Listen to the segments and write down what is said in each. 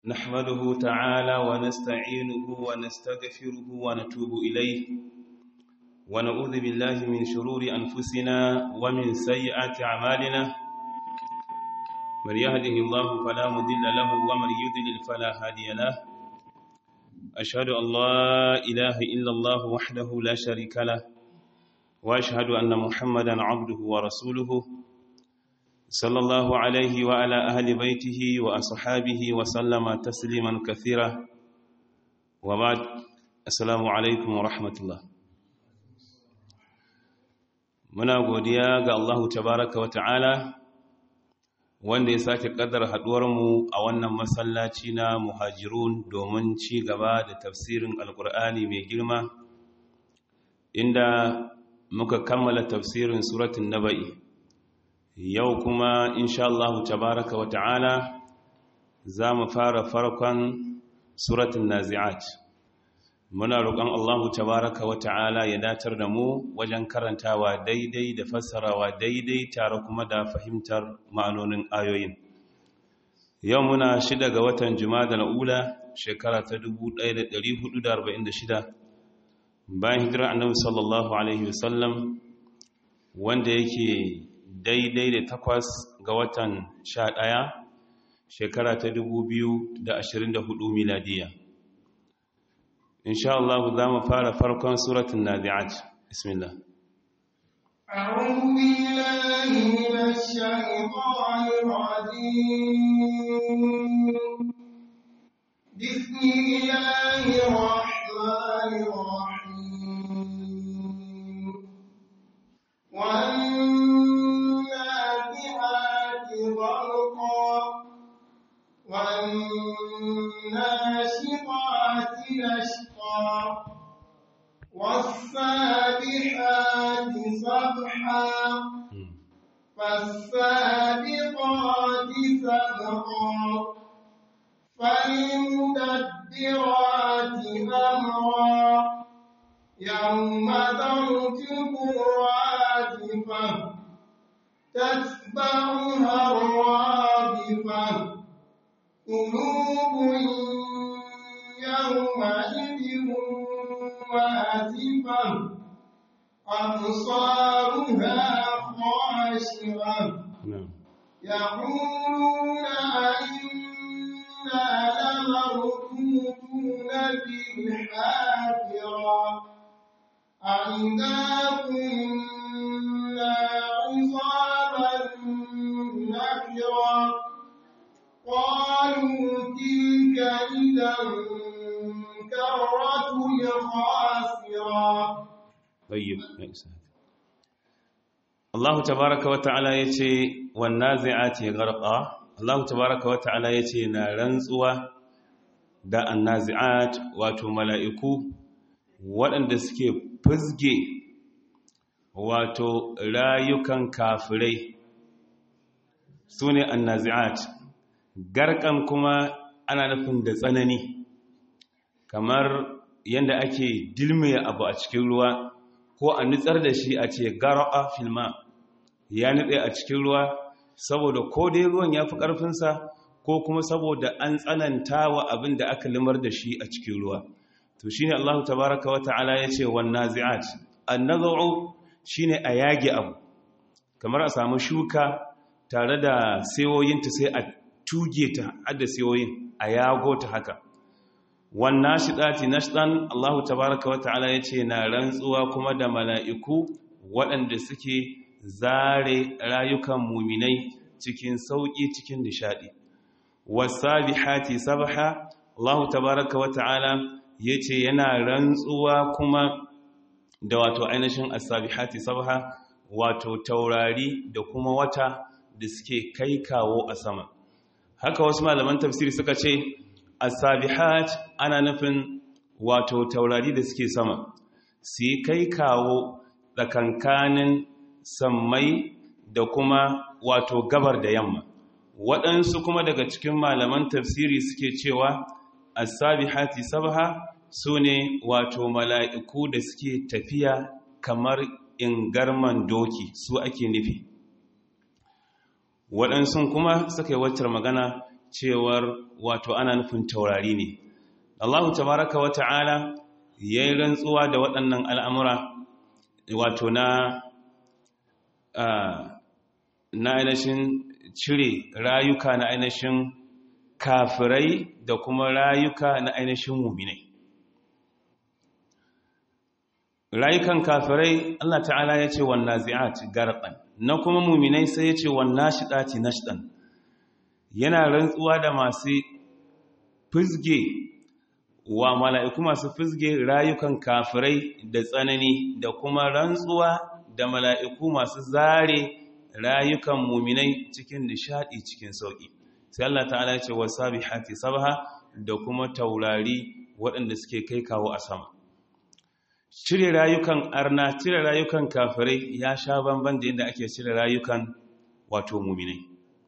نحمده تعالى ونستعينه ونستغفره ونتوب إليه ونعوذ بالله من شرور أنفسنا ومن سيئات أعمالنا من يهده الله فلا مضل له ومن يضلل فلا هادي له أشهد أن لا إله إلا الله وحده لا شريك له وأشهد أن محمدا عبده ورسوله صلى الله عليه وعلى أهل بيته وأصحابه وسلم تسليما كثيرا وبعد السلام عليكم ورحمة الله muna godiya ga Allahu tabaraka wa ta'ala wanda ya sake kaddara haduwarmu a wannan masallaci na muhajirun domin ci gaba da tafsirin alkur'ani mai girma inda muka kammala tafsirin suratun naba'i yau kuma insha Allah tabaraka wa ta'ala za mu fara farkon suratun nazi'at muna roƙon Allah tabaraka wa ta'ala ya datar da mu wajen karantawa daidai da fassarawa daidai tare kuma da fahimtar ma'anonin ayoyin yau muna shida ga watan juma'a ula shekara ta 1446 bayan hijirar annabi sallallahu alaihi wasallam wanda yake daidai da takwas ga watan sha ɗaya shekara ta dubu biyu da ashirin da hudu miladiya insha Allah za mu fara farkon suratun nazi'at bismillah أعوذ بالله من الشيطان الرجيم بسم الله الرحمن الرحيم والنازعات غرقا والناشطات نشطا والسابحات سبحا فالسابقات سبقا فالمدبرات أمرا يوم ترجف الرادفة تتبعها الرادفة قلوب يومئذ واجفة أبصارها خاشعة يقولون أئنا لمردودون في الحافرة أئذا كنا عظاما نكرا قالوا تلك إذا كرة خاسرة طيب يا إسحاق Allah tabaraka wa ta'ala yace wan nazi'ati gharqa Allah tabaraka wa ta'ala yace na rantsuwa da annazi'at wato mala'iku waɗanda suke fuzge wato rayukan kafirai sune annazi'at garkan kuma ana nufin da tsanani kamar yadda ake dilmiya abu a cikin ruwa ko a nutsar da shi a ce gara'a filma ya nutse a cikin ruwa saboda ko dai ruwan ya fi ƙarfinsa ko kuma saboda an tsananta wa abin da aka limar da shi a cikin ruwa to shi ne allahu tabaraka wa ta'ala ya ce wannan zi'at an nazaro shi ne a yage abu kamar a samu shuka tare da sayoyinta sai a tuge ta hada sayoyin a yago ta haka wannan shiɗati nashɗan allahu tabaraka wa ta'ala ya ce na rantsuwa kuma da mala'iku waɗanda suke zare rayukan muminai cikin sauƙi cikin nishaɗi wasabihati sabaha allahu tabaraka wa ta'ala ya ce yana rantsuwa kuma da wato ainihin asabihati sabaha wato taurari da kuma wata da suke kai kawo a sama haka wasu malaman tafsiri suka ce asabihat ana nufin wato taurari da suke sama su yi kai kawo tsakankanin sammai da kuma wato gabar da yamma waɗansu kuma daga cikin malaman tafsiri suke cewa asabihati sabaha su ne wato mala'iku da suke tafiya kamar ingarman doki su ake nufi waɗansu kuma suka yi waccar magana cewar wato ana nufin taurari ne Allah tabaraka wa ta'ala ya yi rantsuwa da waɗannan al'amura wato na na ainihin cire rayuka na ainihin kafirai da kuma rayuka na ainihin muminai rayukan kafirai Allah ta'ala ya ce wannan zi'at garban na kuma muminai sai ya ce wannan shiɗati nashɗan yana rantsuwa da masu fizge wa mala'iku masu fizge rayukan kafirai da tsanani da kuma rantsuwa da mala'iku masu zare rayukan muminai cikin nishadi cikin sauƙi sai Allah ta'ala ce wa sabihati sabha da kuma taurari waɗanda suke kai kawo a sama cire rayukan arna cire rayukan kafirai ya sha bamban da yadda ake cire rayukan wato muminai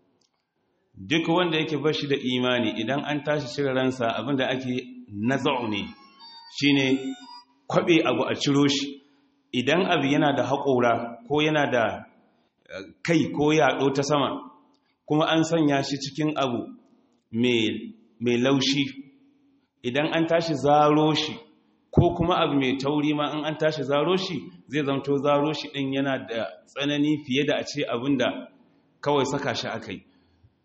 duk wanda yake bashi da imani idan an tashi cire ransa abinda ake naza'u ne shine kwabe abu a ciro shi idan abu yana da haƙora ko yana da kai ko yaɗo ta sama kuma an sanya shi cikin abu mai laushi idan an tashi zaro shi ko kuma abu mai tauri ma in an tashi zaro shi zai zamto zaro shi ɗin yana da tsanani fiye da a ce abin da kawai saka shi aka yi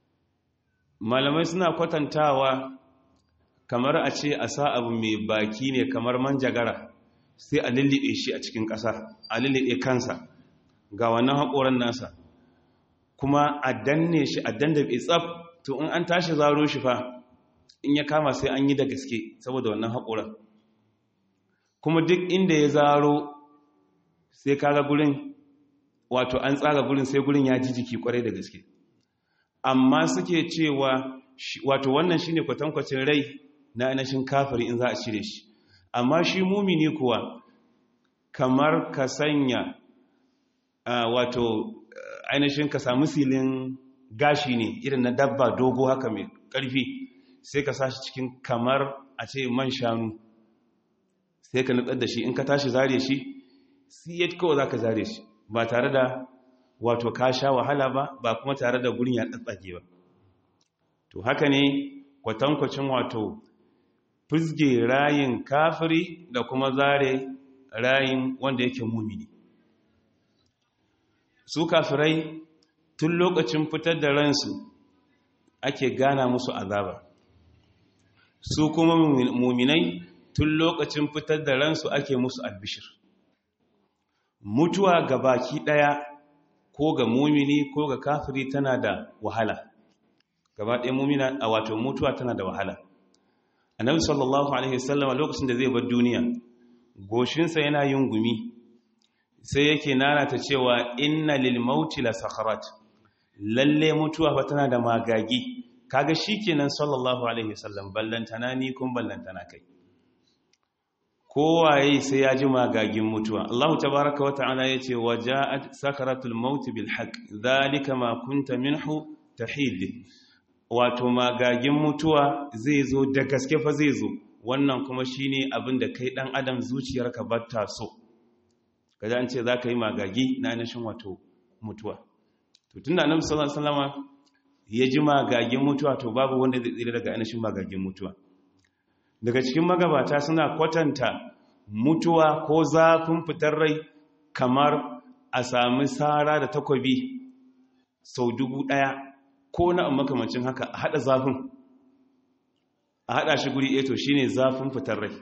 malamai suna kwatantawa kamar a ce a sa abu mai baki ne kamar manjagara sai a lullube shi a cikin ƙasa a lullube kansa ga wannan haƙoran nasa kuma a danne shi a dandabe tsaf to in an tashi zaro shi fa in ya kama sai an yi da gaske saboda wannan haƙoran kuma duk inda ya zaro sai kaga gurin wato an tsaga gurin sai gurin ya ji jiki kwarai da gaske amma suke cewa wato wannan shine kwatankwacin rai na ainihin kafiri in za a cire shi amma shi mumini kuwa kamar ka sanya wato ainihin ka samu silin gashi ne irin na dabba dogo haka mai ƙarfi sai ka sashi cikin kamar a ce man shanu sai ka nutsar da shi in ka tashi zare shi siyat kawai za ka zare shi ba tare da wato ka sha wahala ba ba kuma tare da gurin ya tsatsage ba to haka ne kwatankwacin wato fizge rayin kafiri da kuma zare rayin wanda yake mumini su kafirai tun lokacin fitar da ransu ake gana musu azaba su kuma muminai tun lokacin fitar da ransu ake musu albishir mutuwa ga baki daya ko ga mumini ko ga kafiri tana da wahala gaba ɗaya mumina a wato mutuwa tana da wahala annabi sallallahu alaihi wasallam lokacin da zai bar duniya goshinsa yana yin gumi sai yake nanata cewa inna lil mauti la sakharat lalle mutuwa fa tana da magagi kaga shikenan sallallahu alaihi wasallam ballantana ni kun ballantana kai kowaye sai ya ji magagin mutuwa Allah tabaaraka wa ta'ala yace waja'at sakaratul maut bil haqq dhalika ma kunta minhu tahid wato magagin mutuwa zai zo da gaske fa zai zo wannan kuma shine abin da kai dan adam zuciyarka batta so kaji an ce zaka yi magagi na nashin wato mutuwa to tunda annabi sallallahu alaihi wasallam ya ji magagin mutuwa to babu wanda zai tsira daga ainihin magagin mutuwa daga cikin magabata suna kwatanta mutuwa ko zafin fitar rai kamar a sami sara da takobi sau dubu ɗaya ko na makamancin haka a haɗa zafin a haɗa shi guri eto shi ne zafin fitar rai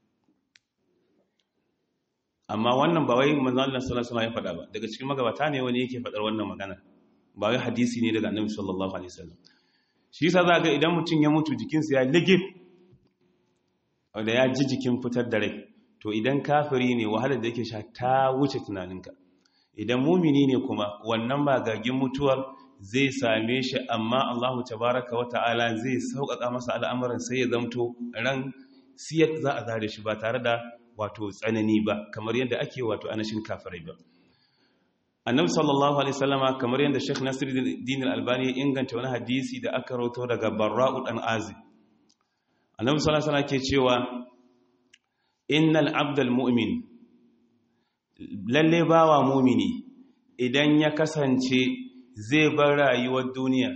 amma wannan ba wai manzan Allah sallallahu alaihi ya faɗa ba daga cikin magabata ne wani yake faɗar wannan magana ba wai hadisi ne daga annabi sallallahu alaihi wasallam shi yasa za ga idan mutum ya mutu jikinsa ya ligif da ya ji jikin fitar da rai to idan kafiri ne wahalar da yake sha ta wuce tunaninka idan mumini ne kuma wannan magagin mutuwar zai same shi amma Allahu tabaraka wa ta'ala zai sauƙaƙa masa al'amuran sai ya zamto ran siyat za a zare shi ba tare da wato tsanani ba kamar yadda ake wato anashin kafirai ba annabi sallallahu alaihi wasallama kamar yadda Sheikh Nasiruddin Al-Albani ya inganta wani hadisi da aka rawaito daga Barra'u dan Azib annabi sallallahu alaihi ke cewa innal abdal mu'min lalle bawa mu'mini idan ya kasance zai bar rayuwar duniya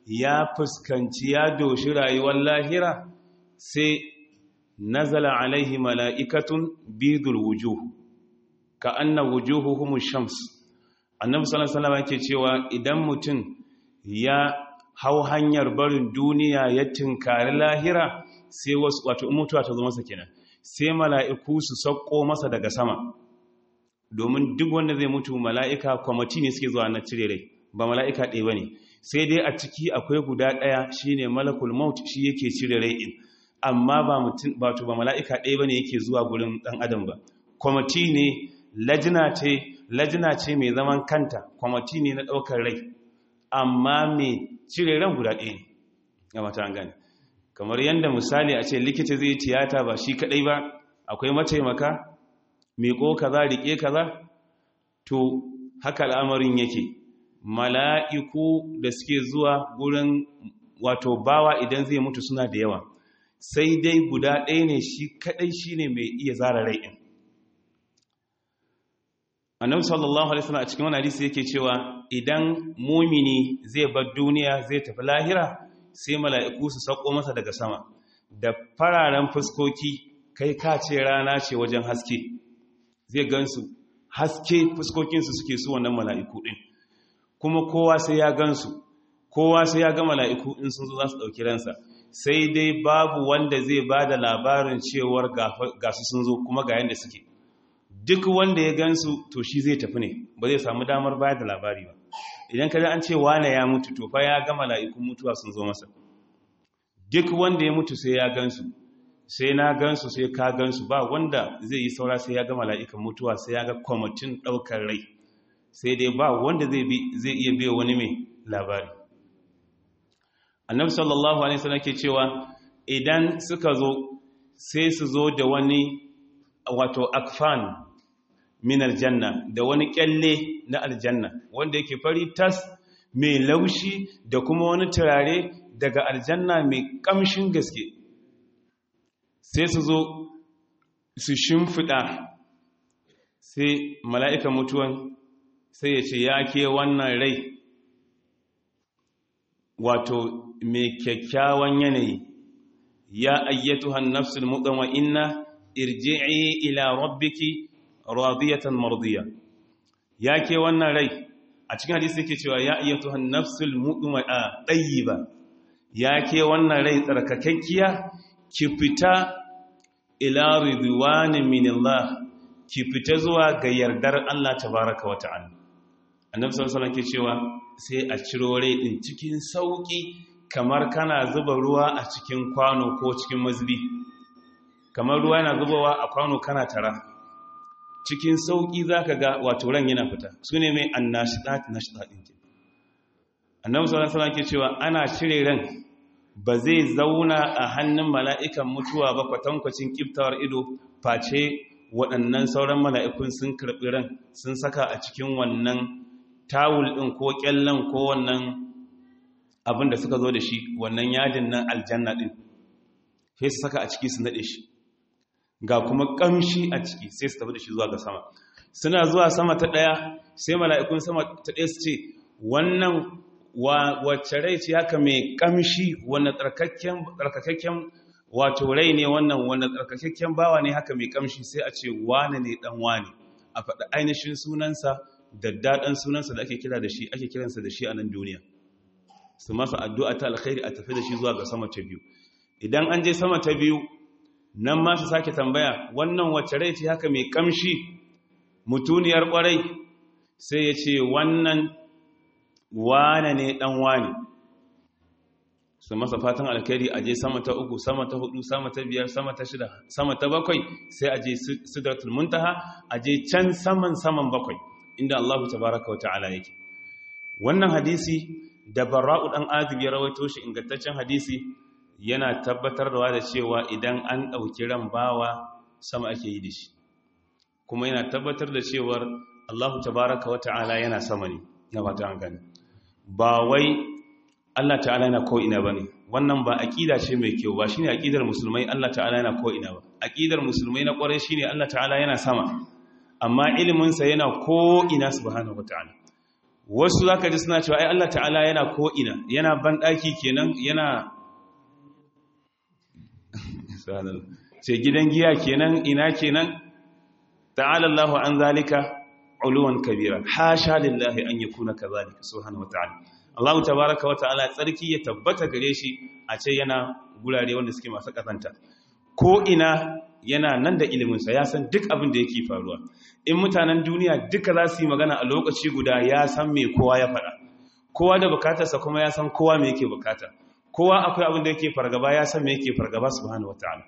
ya fuskanci ya doshi rayuwar lahira sai nazala alaihi mala'ikatun bidul wujuh ka anna wujuhuhum shams annabi sallallahu alaihi wasallam yake cewa idan mutum ya hau hanyar barin duniya ya tinkari lahira sai wasu wato mutuwa ta zo masa kenan sai mala'iku su sauko masa daga sama domin duk wanda zai mutu mala'ika kwamati ne suke zuwa na cire rai ba mala'ika ɗaya ba ne sai dai a ciki akwai guda ɗaya shi ne malakul maut shi yake cire rai in amma ba mutum ba to ba mala'ika ɗaya ba ne yake zuwa gurin ɗan adam ba kwamati ne lajina ce lajina ce mai zaman kanta kwamati ne na ɗaukar rai amma mai cire ran guda ɗaya ne ga mata an gane kamar yadda misali a ce likita zai tiyata ba shi kaɗai ba akwai mataimaka miƙo kaza riƙe kaza to haka al'amarin yake mala'iku da suke zuwa gurin wato bawa idan zai mutu suna da yawa sai dai guda ɗaya ne shi kaɗai shi ne mai iya zara rai ɗin annabi sallallahu alaihi wasallam a cikin wani hadisi yake cewa idan mumini zai bar duniya zai tafi lahira sai mala'iku su sauko masa daga sama da fararen fuskoki kai ka ce rana ce wajen haske zai gansu haske fuskokinsu suke su wannan mala'iku ɗin kuma kowa sai ya gansu kowa sai ya ga mala'iku in sun zo za su ɗauki ransa sai dai babu wanda zai ba da labarin cewar gasu sun zo kuma ga yadda suke duk wanda ya gansu to shi zai tafi ne ba zai samu damar bayar da labari ba idan kada an ce wane ya mutu to fa ya ga mala'ikun mutuwa sun zo masa duk wanda ya mutu sai ya gansu sai na gansu sai ka gansu ba wanda zai yi saura sai ya ga mala'ikan mutuwa sai ya ga kwamitin ɗaukar rai sai dai ba wanda zai iya biya wani mai labari annabi sallallahu alaihi wasallam ke cewa idan suka zo sai su zo da wani wato akfan min aljanna da wani kyalle na aljanna wanda yake fari tas mai laushi da kuma wani turare daga aljanna mai kamshin gaske sai su zo su shimfiɗa sai mala'ika mutuwan sai ya ce ya ke wannan rai wato mai kyakkyawan yanayi ya ayyatuhan nafsul muɗanwa inna irji'i ila rabbiki radiyatan mardiya ya ke wannan rai a cikin hadisi yake cewa ya ayyatuhan nafsul muɗanwa a ɗayyiba ya ke wannan rai tsarkakakkiya ki fita ila ridwanin minillah ki fita zuwa ga yardar Allah tabaraka wa ta'ala annabi sallallahu alaihi ke cewa sai a ciro rai din cikin sauki kamar kana zuba ruwa a cikin kwano ko cikin mazbi kamar ruwa yana zubawa a kwano kana tara cikin sauki zaka ga wato ran yana fita sune mai annashidat nashidat din ke annabi sallallahu alaihi ke cewa ana cire ran ba zai zauna a hannun mala'ikan mutuwa ba kwatankwacin kiftawar ido face waɗannan sauran mala'ikun sun karɓi ran sun saka a cikin wannan tawul ɗin ko ƙyallon ko wannan abin da suka zo da shi wannan yadin nan aljanna ɗin sai su saka a ciki su naɗe shi ga kuma ƙamshi a ciki sai su tafi da shi zuwa ga sama suna zuwa sama ta ɗaya sai mala'ikun sama ta ɗaya su ce wannan wacce rai ce haka mai ƙamshi wanda tsarkakakken wato rai ne wannan wanda tsarkakakken bawa ne haka mai ƙamshi sai a ce wane ne ɗan wane a faɗi ainihin sunansa da daɗin sunansa da ake kira da shi ake kiransa da shi a nan duniya su masa addu'a ta alkhairi a tafi da shi zuwa ga sama ta biyu idan an je sama ta biyu nan ma su sake tambaya wannan wacce rai ce haka mai kamshi mutuniyar kwarai sai ya ce wannan wane ne dan wane su masa fatan alkhairi a je sama ta uku sama ta hudu sama ta biyar sama ta shida sama ta bakwai sai a je sidratul muntaha a je can saman saman bakwai inda Allahu tabaraka wa ta'ala yake wannan hadisi da barra'u dan azib ya rawaito shi ingantaccen hadisi yana tabbatarwa da cewa idan an dauki ran bawa sama ake yi da shi kuma yana tabbatar da cewar Allahu tabaraka wa ta'ala yana sama ne na fata an gani ba wai Allah ta'ala yana ko ina bane wannan ba aqida ce mai kyau ba shine aqidar musulmai Allah ta'ala yana ko ina ba aqidar musulmai na kwarai shine Allah ta'ala yana sama amma iliminsa yana ko'ina subhanahu wata'ala wasu zaka ji suna cewa ai Allah ta'ala yana ko ina yana ban daki kenan yana ce gidan giya kenan ina kenan ta'ala Allahu an zalika uluwan kabira hasha lillahi an yakuna kazalika subhanahu wata'ala Allah tabaaraka wa ta'ala tsarki ya tabbata gare shi a ce yana gurare wanda suke masu kazanta ko ina yana nan da ilimin sa ya san duk abin da yake faruwa in mutanen duniya duka za su yi magana a lokaci guda ya san me kowa ya faɗa kowa da bukatarsa kuma ya san kowa me yake bukata kowa akwai abin da yake fargaba ya san me yake fargaba subhanahu wata'ala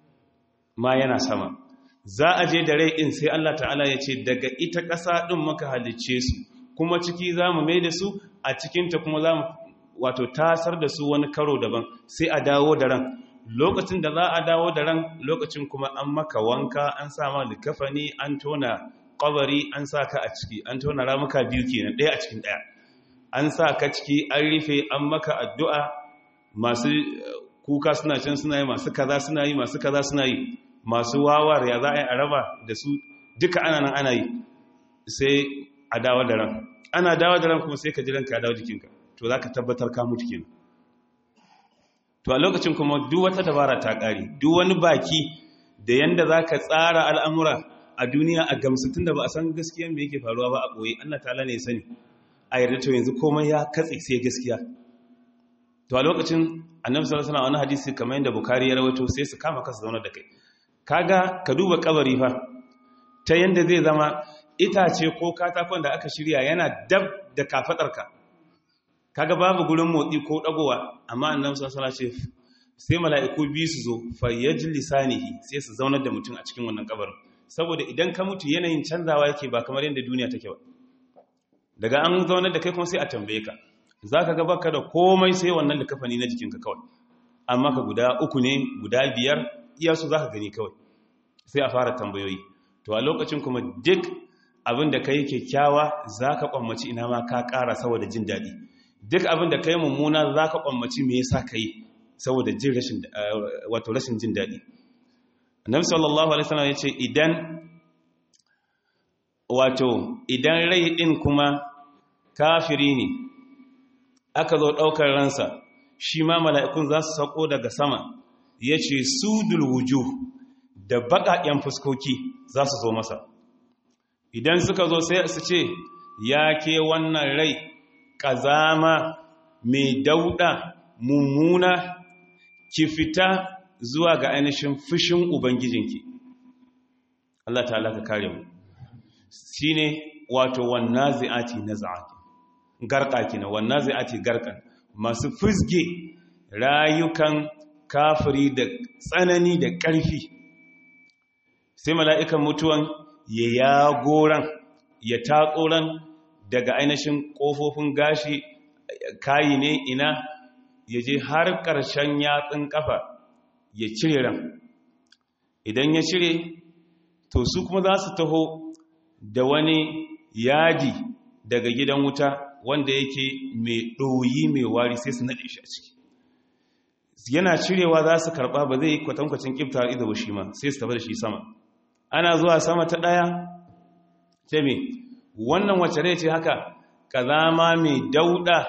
ma yana sama za a je da rai in sai Allah ta'ala ya ce daga ita ƙasa ɗin maka halicce su kuma ciki za mu mai da su a cikinta kuma za mu wato tasar da su wani karo daban sai a dawo da ran lokacin da za a dawo da ran lokacin kuma an maka wanka an sa ma likafani an tona kabari an sa ka a ciki an tona ramuka biyu kenan ɗaya a cikin ɗaya an sa ka ciki an rufe an maka addu'a masu kuka suna can suna yi masu kaza suna yi masu kaza suna yi masu wawar ya za a yi a raba da su duka ana nan ana yi sai a dawo da ran ana dawo da ran kuma sai ka ji ranka ya dawo jikinka to za ka tabbatar ka mutu kenan to a lokacin kuma duk wata dabara ta ƙare duk wani baki da yanda za ka tsara al'amura a duniya a gamsatun da ba a san gaskiya mai yake faruwa ba a ɓoye allah ta'ala ne sani a yarda to yanzu komai ya katse sai gaskiya to a lokacin annabi sallallahu alaihi wasallam wani hadisi kamar yadda bukari ya rawaito sai su kama kasa zauna da kai kaga ka duba kabari fa ta yanda zai zama itace ko katakon da aka shirya yana dab da kafadarka kaga babu gurin motsi ko dagowa amma annabi sallallahu alaihi wasallam sai mala'iku biyu su zo fayajlisanihi sai su zaunar da mutum a cikin wannan kabarin saboda idan ka mutu yanayin canzawa yake ba kamar yadda duniya take ba daga an zaunar da kai kuma sai a tambaye ka zaka ga baka da komai sai wannan likafani na jikinka kawai amma ka guda uku ne guda biyar iya su zaka gani kawai sai a fara tambayoyi to a lokacin kuma duk abin da kai kyakkyawa zaka kwammaci ina ma ka ƙara saboda jin daɗi duk abin da kai mummuna zaka kwammaci me yasa kai saboda jin rashin wato rashin jin daɗi annabi sallallahu alaihi wasallam yace idan wato idan rai din kuma kafiri ne aka zo daukar ransa shi ma mala'ikun za su sako daga sama yace sudul wujuh da baƙaƙen fuskoki za su zo masa idan suka zo sai su ce ya ke wannan rai ƙazama mai dauɗa mummuna ki fita zuwa ga ainihin fushin ubangijinki Allah ta'ala ka kare mu shine wato wannan zai'ati na za'ati garka kina wannan zai'ati garkan masu fusge rayukan kafiri da tsanani da ƙarfi sai mala'ikan mutuwan ya yagoran ya tatsoran daga ainihin ƙofofin gashi kayi ne ina ya je har ƙarshen yatsun ƙafa ya cire ran idan ya cire to su kuma za su taho da wani yadi daga gidan wuta wanda yake mai ɗoyi mai wari sai su naɗe shi a ciki yana cirewa za su karɓa ba zai yi kwatankwacin ƙifta ido ba shi ma sai su tafi da shi sama ana zuwa sama ta ɗaya ce me wannan wacce rai ce haka ƙazama mai dauɗa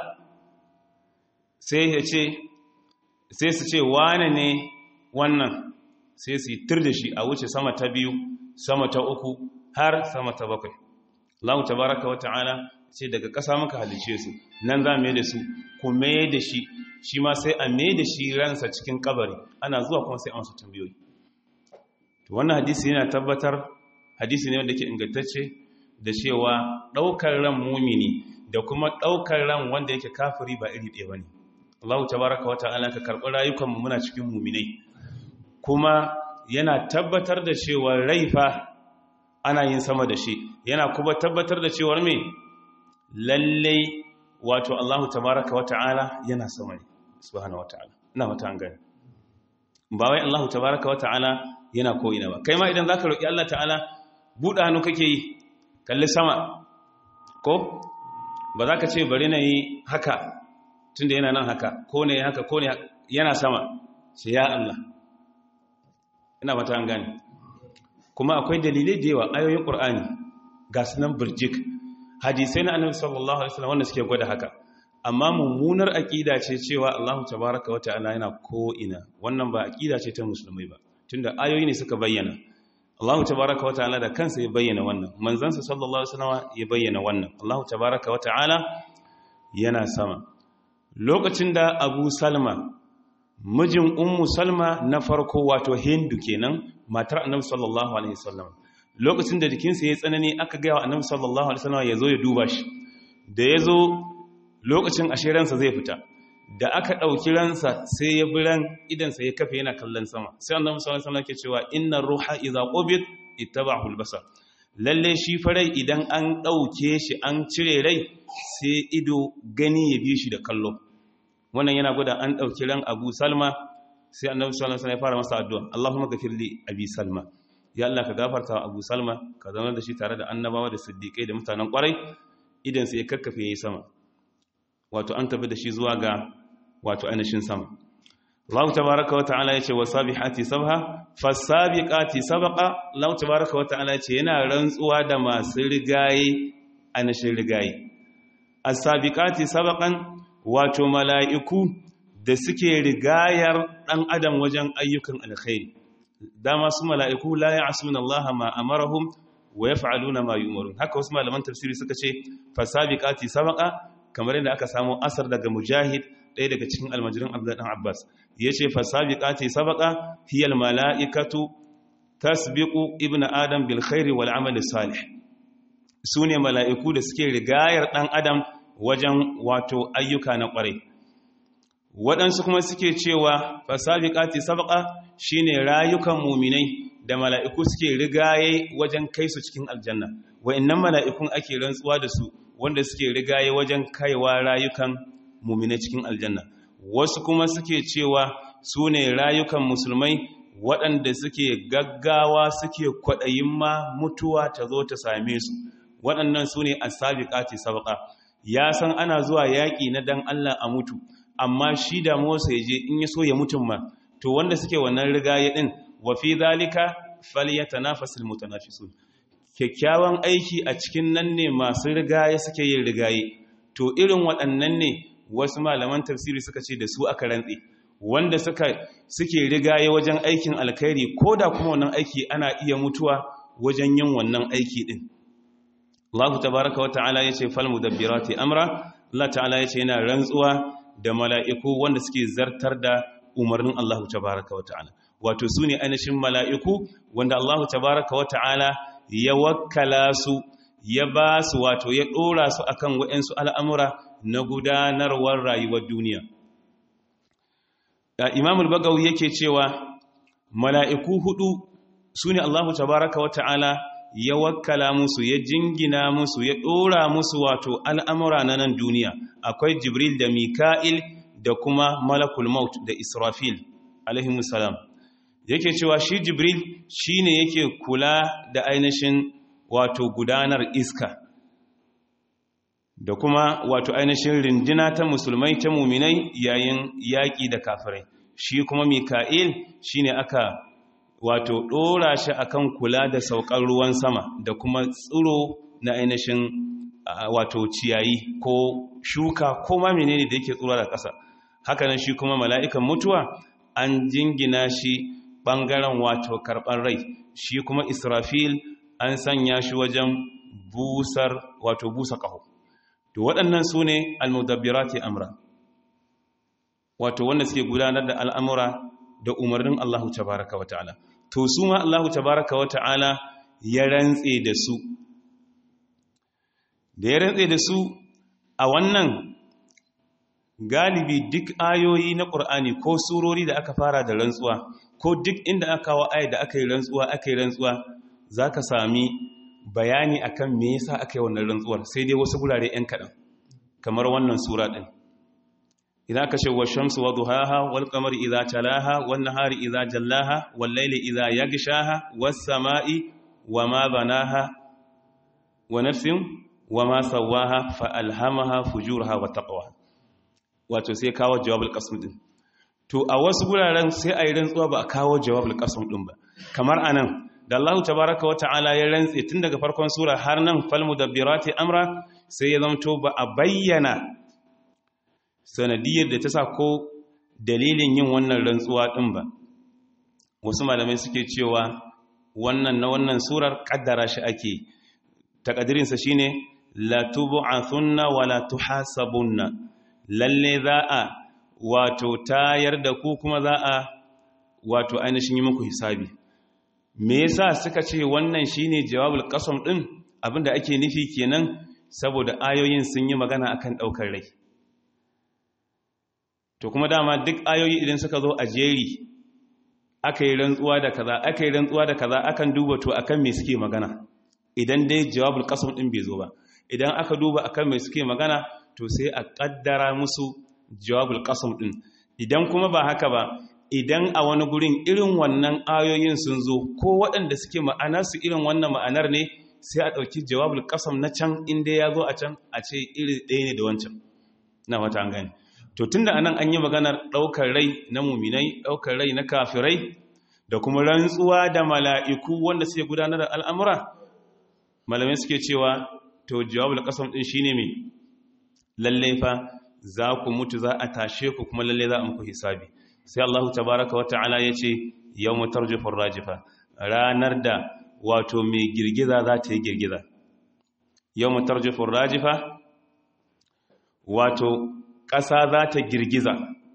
sai ya ce sai su ce wane ne wannan sai su yi tur da shi a wuce sama ta biyu sama ta uku har sama ta bakwai Allah tabaraka wa ta'ala ce daga ƙasa muka halice su nan za mai da su ku mai da shi shi ma sai a mai da shi ransa cikin kabari ana zuwa kuma sai a masu tambayoyi wannan hadisi yana tabbatar hadisi ne wanda ke ingantacce da cewa ɗaukar ran mumini da kuma ɗaukar ran wanda yake kafiri ba iri ɗaya ba ne Allah tabaraka wa ta'ala ka karɓi rayukanmu muna cikin muminai kuma yana tabbatar da cewa rai fa ana yin sama da shi yana kuma tabbatar da cewar me lalle wato Allah tabaraka wa ta'ala yana sama ne subhanahu wa ta'ala ina mata an gani ba wai Allah tabaraka wa ta'ala yana ko ina ba kai ma idan zaka roki Allah ta'ala buɗe hannu kake yi kalli sama ko ba za ka ce bari na yi haka tunda yana nan haka ko ne haka ko ne yana sama sai ya Allah ina mata an gani kuma akwai dalilai da yawa ayoyin ƙur'ani ga sunan birjik hadisai na annabi sallallahu alaihi wasallam wanda suke gwada haka amma mummunar aqida ce cewa Allahu tabaaraka wata'ala yana ko ina wannan ba aqida ce ta musulmai ba tunda ayoyi ne suka bayyana Allahu tabaaraka wata'ala da kansa ya bayyana wannan manzansa sallallahu alaihi wasallam ya bayyana wannan Allahu tabaaraka wata'ala yana sama lokacin da Abu Salma mijin Ummu Salma na farko wato Hindu kenan matar Annabi sallallahu alaihi wasallam lokacin da jikinsa ya tsanani aka gaya wa Annabi sallallahu alaihi wasallam ya zo ya duba shi da ya zo lokacin ashiransa zai fita da aka ɗauki ransa sai ya biran idansa ya kafe yana kallon sama sai annabi sallallahu alaihi wasallam ke cewa innar ruha idza qubid ittaba'ahu al-basar lalle shi farai idan an ɗauke shi an cire rai sai ido gani ya bi shi da kallo wannan yana gwada an ɗauki ran Abu Salma sai annabi sallallahu alaihi wasallam ya fara masa addu'a Allahumma ghafir li Abi Salma ya Allah ka gafarta wa Abu Salma ka zama da shi tare da annabawa da siddiqai da mutanen kwarai idan sai ya kakkafe yayi sama wato an tafi da shi zuwa ga wato ainihin sama Allah tabaraka wa ta'ala yace wasabihati sabha fasabiqati sabqa Allah tabaraka wa ta'ala yace yana rantsuwa da masu rigaye ainihin rigaye as-sabiqati sabqan wato mala'iku da suke rigayar dan adam wajen ayyukan alkhairi dama su mala'iku la ya'suna Allah ma amarahum wa yaf'aluna ma yu'marun haka wasu malaman tafsiri suka ce fasabiqati sabqa kamar yadda aka samu asar daga mujahid ɗaya daga cikin almajirin abdullahi abbas ya ce fasabiqati sabaqa hiyal mala'ikatu tasbiqu ibnu adam bil khairi wal amali salih sune mala'iku da suke rigayar ɗan adam wajen wato ayyuka na ƙwarai waɗansu kuma suke cewa fasabiqati sabaqa shine rayukan muminai da mala'iku suke rigaye wajen kai su cikin aljanna wa'annan mala'ikun ake rantsuwa da su wanda suke rigaye wajen kaiwa rayukan mumine cikin aljanna wasu kuma suke cewa su ne rayukan musulmai waɗanda suke gaggawa suke kwaɗayin ma mutuwa ta zo ta same su waɗannan su ne asabiqati sabqa ya san ana zuwa yaƙi na dan Allah a mutu amma shi da Musa ya je in ya so ya mutum ma to wanda suke wannan rigaye din wa fi zalika falyatanafasul mutanafisun kyakkyawan aiki a cikin nan ne masu rigaye suke yin rigaye to irin waɗannan ne wasu malaman tafsiri suka ce da su aka rantse wanda suka suke rigaye wajen aikin alkhairi ko da kuma wannan aiki ana iya mutuwa wajen yin wannan aiki din Allah tabaraka wata'ala yace fal mudabbirati amra Allah ta'ala yace yana rantsuwa da mala'iku wanda suke zartar da umarnin Allah tabaraka wata'ala wato sune ainihin mala'iku wanda Allah tabaraka wata'ala ya wakkala su ya ba su wato ya ɗora su akan waɗansu al'amura na gudanarwar rayuwar duniya. Imamul Bagawu yake cewa mala'iku hudu su ne Allahu tabaraka wa ta'ala ya wakkala musu ya jingina musu ya ɗora musu wato al'amura na nan duniya akwai Jibril da Mika'il da kuma Malakul Maut da Israfil alaihimussalam. yake cewa shi jibril shi ne yake kula da ainihin wato gudanar iska da kuma wato ainihin rindina ta musulmai ta muminai yayin yaƙi da kafirai shi kuma mika'il shi ne aka wato ɗora shi akan kula da saukar ruwan sama da kuma tsiro na ainihin wato ciyayi ko shuka ko ma menene da yake tsoro da ƙasa hakanan shi kuma mala'ikan mutuwa an jingina shi ɓangaren wato karɓar rai shi kuma israfil an sanya shi wajen busar wato busa ƙaho to waɗannan su ne almudabbirati amra wato wanda suke gudanar da al'amura da umarnin Allahu tabaraka wa ta'ala to su ma Allahu tabaraka wa ta'ala ya rantse da su da ya rantse da su a wannan galibi duk ayoyi na ƙur'ani ko surori da aka fara da rantsuwa ko duk inda aka kawo ayi da aka yi rantsuwa aka yi rantsuwa za ka sami bayani akan me yasa aka yi wannan rantsuwar sai dai wasu gurare 'yan kaɗan kamar wannan sura ɗin idan aka ce wa shamsu wa duhaha wal qamari idza talaha wan nahari idza jallaha wal layli idza yaghshaha was sama'i wa ma banaha wa nafsin wa ma sawaha fa alhamaha fujuraha wa taqwaha wato sai kawo jawabul qasm din to a wasu guraren sai a yi rantsuwa ba a kawo jawabul qasm din ba kamar anan da Allah tabaraka wa ta'ala ya rantse tun daga farkon sura har nan fal mudabbirati amra sai ya zamto ba a bayyana sanadiyar da ta sa ko dalilin yin wannan rantsuwa din ba wasu malamai suke cewa wannan na wannan surar kaddara shi ake takadirinsa shine la tub'athunna wa la tuhasabunna lalle za a wato tayar da ku kuma za a wato ainihin yi muku hisabi me yasa suka ce wannan shine jawabul qasam din abinda ake nufi kenan saboda ayoyin sun yi magana akan daukar rai to kuma dama duk ayoyi idan suka zo a jeri aka yi rantsuwa da kaza aka yi rantsuwa da kaza akan duba to akan me suke magana idan dai jawabul qasam din bai zo ba idan aka duba akan me suke magana to sai a kaddara musu jawabul qasam din idan kuma ba haka ba idan a wani gurin irin wannan ayoyin sun zo ko waɗanda suke ma'ana su irin wannan ma'anar ne sai a ɗauki jawabul qasam na can inda ya zo a can a ce iri ɗaya ne da wancan na wata an gani to tunda anan an yi maganar ɗaukar rai na muminai ɗaukar rai na kafirai da kuma rantsuwa da mala'iku wanda suke gudanar da al'amura malamai suke cewa to jawabul qasam din shine me lalle fa za ku mutu za a tashe ku kuma lalle za a muku hisabi sai Allah tabaaraka wa ta'ala yace yawmu tarjufur rajifa ranar da wato mai girgiza za ta yi girgiza yawmu tarjufur rajifa wato ƙasa za ta girgiza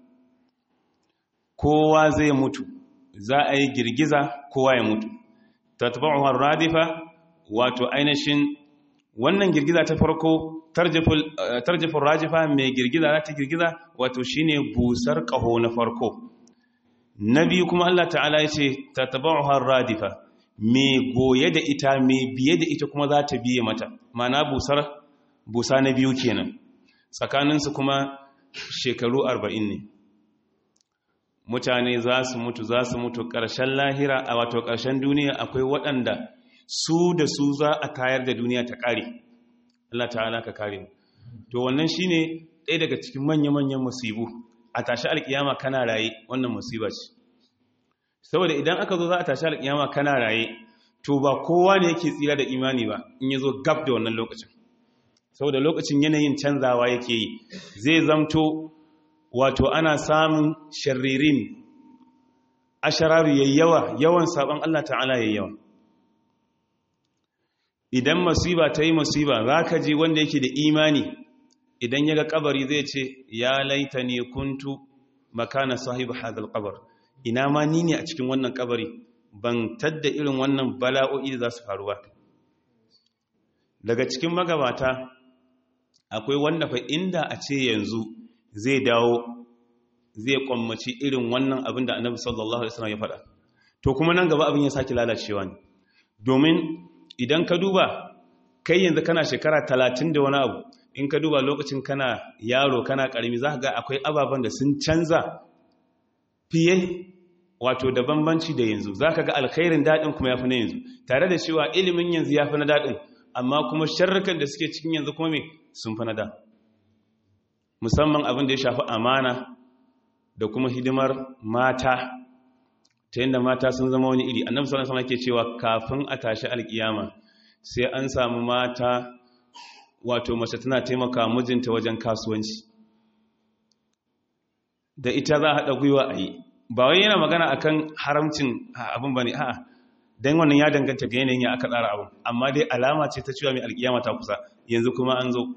kowa zai mutu za a yi girgiza kowa ya mutu tatba'uha radifa wato ainihin wannan girgiza ta farko tarjifin rajifa mai girgiza za ta girgiza wato shine busar ƙaho na farko na biyu kuma Allah ta'ala ya ce ta tabauhar radifa mai goye da ita mai biye da ita kuma za ta biye mata mana busar busa na biyu kenan tsakaninsu kuma shekaru arba'in ne mutane za su mutu za su mutu ƙarshen lahira a wato ƙarshen duniya akwai waɗanda su da su za a tayar da duniya ta ƙare Allah ta'ala ka kare to wannan shine ɗaya daga cikin manya-manyan musibu a tashi alƙiyama kana raye wannan musiba ce saboda idan aka zo za a tashi alƙiyama kana raye to ba kowa ne yake tsira da imani ba in ya zo gab da wannan lokacin saboda lokacin yanayin canzawa yake yi zai zamto wato ana samun sharririn ashararu yayyawa yawan sabon Allah ta'ala yayyawa idan masiba ta yi masiba za ka ji wanda yake da imani idan ya ga kabari zai ce ya laita ne kuntu makana sahibu hadal kabar ina ma ni ne a cikin wannan kabari ban tadda irin wannan bala'o'i da za su faru ba daga cikin magabata akwai wanda fa inda a ce yanzu zai dawo zai kwammaci irin wannan abin da annabi sallallahu alaihi wasallam ya faɗa to kuma nan gaba abin ya sake lalacewa ne domin idan ka duba kai yanzu kana shekara talatin da wani abu in ka duba lokacin kana yaro kana karami za ka ga akwai ababen da sun canza fiye wato da bambanci da yanzu za ka ga alkhairin daɗin kuma ya fi na yanzu tare da cewa ilimin yanzu ya fi na daɗin amma kuma sharrukan da suke cikin yanzu kuma me sun fi na da musamman abin da ya shafi amana da kuma hidimar mata ta yadda mata sun zama wani iri annabi sallallahu alaihi ke cewa kafin a tashi alkiyama sai an samu mata wato mace tana taimaka mijinta wajen kasuwanci da ita za a haɗa gwiwa a yi ba wai yana magana akan haramcin abin ba ne a'a don wannan ya danganta ga yanayin ya aka tsara abin amma dai alama ce ta cewa mai alkiyama ta kusa yanzu kuma an zo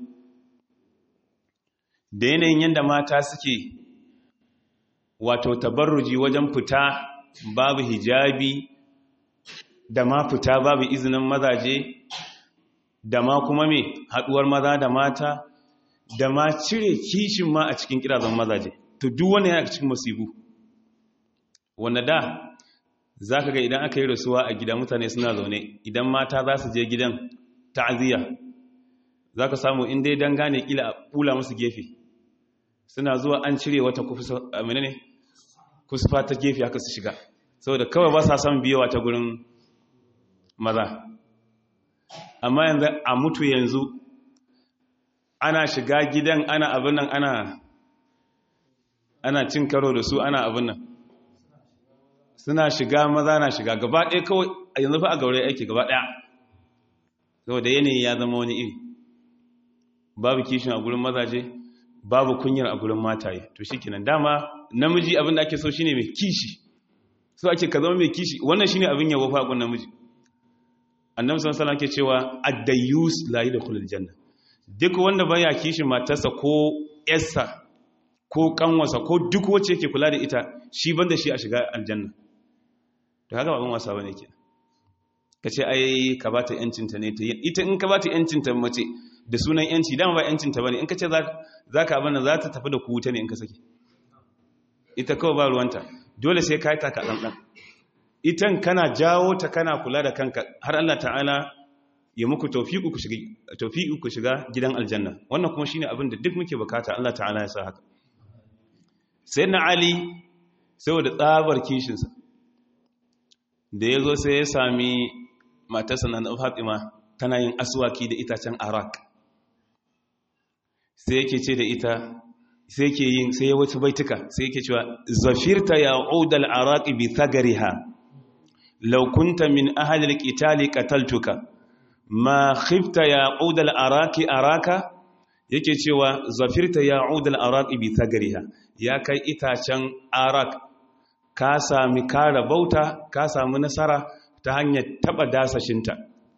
da yanayin yadda mata suke wato tabarruji wajen fita babu hijabi da ma fita babu izinin mazaje da ma kuma me haduwar maza da mata da ma cire kishin ma a cikin kirazan mazaje to duk wani yana cikin musibu wanda da zaka ga idan aka yi rasuwa a gida mutane suna zaune idan mata za su je gidan ta'aziyya zaka samu in dai dan gane kila a kula musu gefe suna zuwa an cire wata kufa menene kusfa ta gefe haka su shiga saboda kawai ba sa son biyowa ta gurin maza amma yanzu a mutu yanzu ana shiga gidan ana abin nan ana ana cin karo da su ana abin nan suna shiga maza na shiga gaba ɗaya kawai a yanzu fa a gaure aiki gaba ɗaya saboda yanayi ya zama wani iri babu kishin a gurin mazaje babu kunyar a gurin mataye to shi kenan dama namiji abin da ake so shine mai kishi so ake ka zama mai kishi wannan shine abin yabo fa gun namiji annabi sallallahu alaihi wasallam ke cewa ad-dayyus la yadkhulul janna duk wanda baya kishin matarsa ko yarsa ko kanwarsa ko duk wacce yake kula da ita shi banda shi a shiga aljanna to haka babban wasa bane kenan kace ai ka bata yancin ta ne ta ita in ka bata yancin ta mace da sunan yanci dama ba yancin ta bane in kace za zaka abin za ta tafi da ku wuta ne in ka saki ita kawai ba ruwanta dole sai ka yi taka ɗanɗan itan kana jawo ta kana kula da kanka har Allah ta'ala ya muku taufiku ku shiga gidan aljanna wannan kuma shine abin da duk muke bukata Allah ta'ala ya sa haka sai na ali saboda tsabar kishinsa da ya zo sai ya sami matarsa na fatima tana yin aswaki da itacen arak sai yake ce da ita sai ke yin sai ya wata baituka sai yake cewa zafirta ya udal araqi bi thagariha law kunta min ahli alqitali qataltuka ma khifta ya udal araqi araka yake cewa zafirta ya udal araqi bi thagariha ya kai itacen arak ka sami kara bauta ka sami nasara ta hanyar taba dasashinta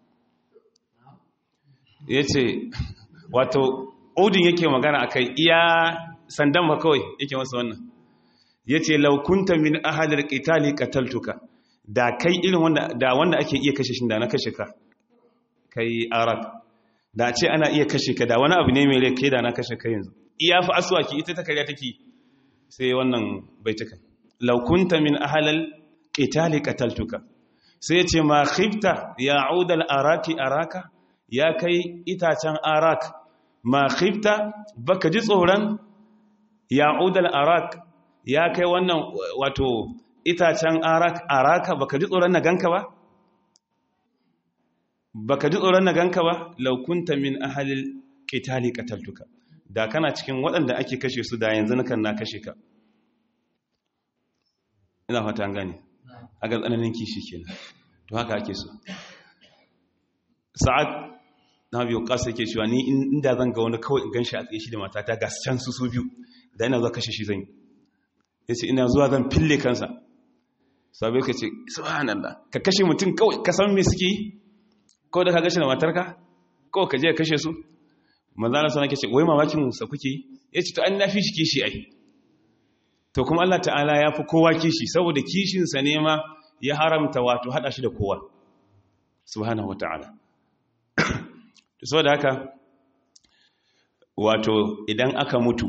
yace wato odin yake magana akai iya sandan ba kawai yake masa wannan ya ce laukunta min ahalar ƙitali ƙataltuka da kai irin wanda da wanda ake iya kashe shi da na kashe ka kai arab da ce ana iya kashe ka da wani abu ne mai rai kai da na kashe ka yanzu iya fi aswaki ita ta karya take sai wannan baitukan laukunta min ahalar ƙitali ƙataltuka sai ya ce ma khifta ya audal araki araka ya kai itacen arak ma khifta baka ji tsoron ya udal arak ya kai wannan wato itacen arak araka baka ji tsoron na ganka ba baka ji tsoron na ganka ba laukunta min ahalil qitali qataltuka da kana cikin waɗanda ake kashe su da yanzu nakan na kashe ka ina fata an gane aga tsananin kishi kenan to haka ake so sa'ad na biyu kasa yake cewa ni inda zan ga wani kawai in ganshi a tsaye shi da matata ga can su su biyu da ina zuwa kashe shi zan yi ya ce ina zuwa zan fille kansa sabai ka ce subhanallah ka kashe mutum kawai ka san me suke yi kawai da ka gashe da matarka kawai ka je ka kashe su manzana sana ke ce wai mamakin sa kuke yi ya ce to an nafi shi kishi ai to kuma Allah ta'ala ya fi kowa kishi saboda kishinsa ne ma ya haramta wato hada shi da kowa subhanahu wa ta'ala saboda haka wato idan aka mutu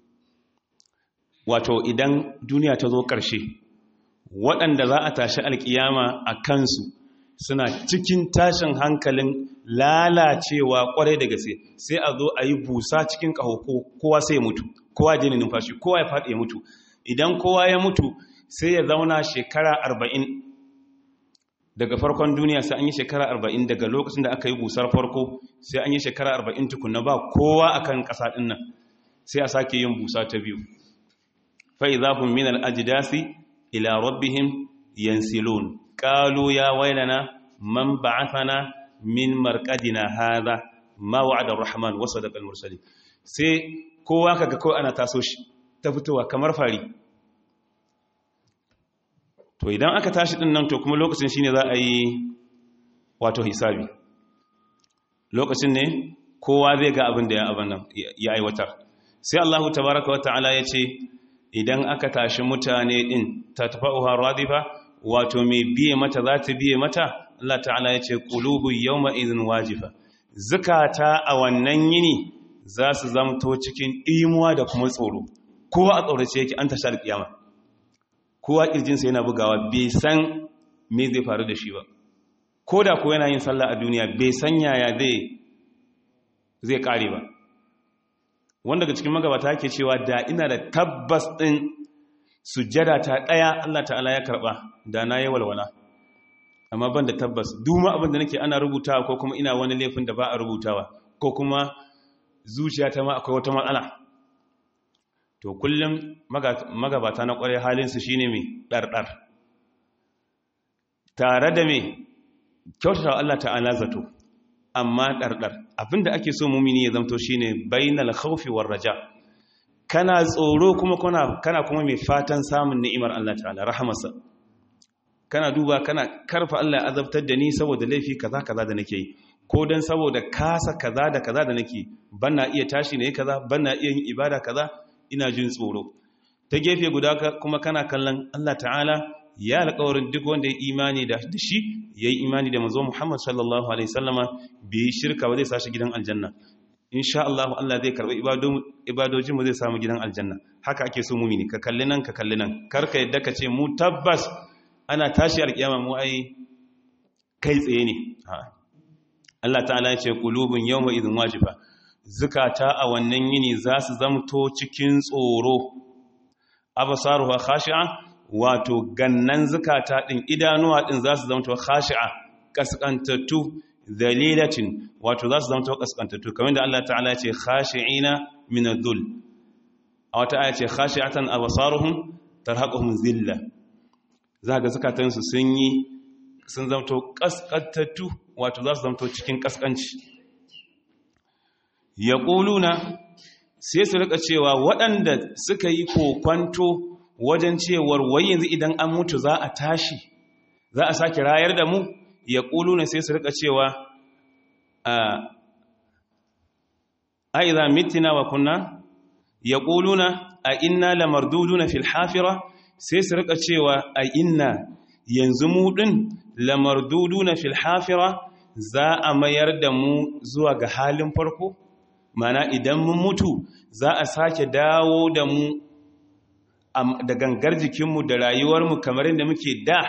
wato idan duniya ta zo ƙarshe waɗanda za a tashi alƙiyama a kansu suna cikin tashin hankalin lalacewa ƙwarai da gaske sai a zo a yi busa cikin ƙaho kowa sai ya mutu kowa jini numfashi kowa ya faɗi ya mutu idan kowa ya mutu sai ya zauna shekara arba'in daga farkon duniya sai an yi shekara arba'in daga lokacin da aka yi busar farko sai an yi shekara arba'in tukuna ba kowa a kan ƙasa ɗin nan sai a sake yin busa ta biyu fa'izafin min al'ajidasi ila rabbihim yansilun ƙalu ya wailana man ba'athana min marƙadina haza ma wa'adar rahman wasu da mursali sai kowa kaga kawai ana taso shi ta fitowa kamar fari to idan aka tashi din nan to kuma lokacin shine za a yi wato hisabi lokacin ne kowa zai ga abin da ya abin nan ya aiwatar sai Allah tabaraka wa ta'ala ya ce idan aka tashi mutane din tatfa'uha radifa wato mai biye mata za ta biye mata Allah ta'ala ya ce qulubu yawma idhin wajifa zakata a wannan yini za su zamto cikin imuwa da kuma tsoro kowa a tsorace yake an tashar kiyama kowa kirjinsa yana bugawa bai san me zai faru da shi ba ko da ko yana yin sallah a duniya bai san yaya zai zai kare ba wanda daga cikin magabata yake cewa da ina da tabbas din sujjada ta daya Allah ta'ala ya karba da na yi walwala amma ban da tabbas duma abin da nake ana rubutawa ko kuma ina wani laifin da ba a rubutawa ko kuma zuciya ta ma akwai wata matsala to kullum magabata na kwarai halinsu shine mai ɗarɗar tare da me kyautata Allah ta'ala zato amma ɗarɗar abinda ake so mumini ya zamto shine bainal khawfi war raja kana tsoro kuma kana kuma mai fatan samun ni'imar Allah ta'ala rahamarsa kana duba kana karfa Allah ya azabtar da ni saboda laifi kaza kaza da nake yi ko dan saboda kasa kaza da kaza da nake bana iya tashi ne kaza bana iya yin ibada kaza ina jin tsoro ta gefe guda kuma kana kallon Allah ta'ala ya alƙawarin duk wanda ya imani da shi ya yi imani da mazo Muhammad sallallahu Alaihi sallama bai yi shirka ba zai sashi gidan aljanna insha Allah Allah zai karɓi ibadojin mu zai samu gidan aljanna haka ake so mumini ka kalli nan ka kalli nan karka yadda ka ce mu tabbas ana tashi alƙiyama mu ai kai tsaye ne Allah ta'ala ya ce qulubun yawma idhin wajifa zukata a wannan yini za su zamto cikin tsoro absaruha khashi'a wato gannan zukata ɗin idanuwa ɗin za su zamto khashi'a kaskantattu dalilatin wato za su zamto kaskantattu kamar da Allah ta'ala ce khashi'ina min adh-dhul a wata aya ce khashi'atan absaruhum tarhaquhum zilla za ga zukatan su sun yi sun zamto kaskantattu wato za su zamto cikin kaskanci yaquluna sai su rika cewa waɗanda suka yi kokwanto wajen cewar wai yanzu idan an mutu za a tashi za a sake rayar da mu ya ƙulu na sai su rika cewa a iza mitina wa kunna ya ƙulu na a inna lamardudu na filhafira sai su rika cewa a inna yanzu mu ɗin lamardudu na filhafira za a mayar da mu zuwa ga halin farko mana idan mun mutu za a sake dawo da mu da gangar jikinmu da rayuwarmu kamar yadda muke da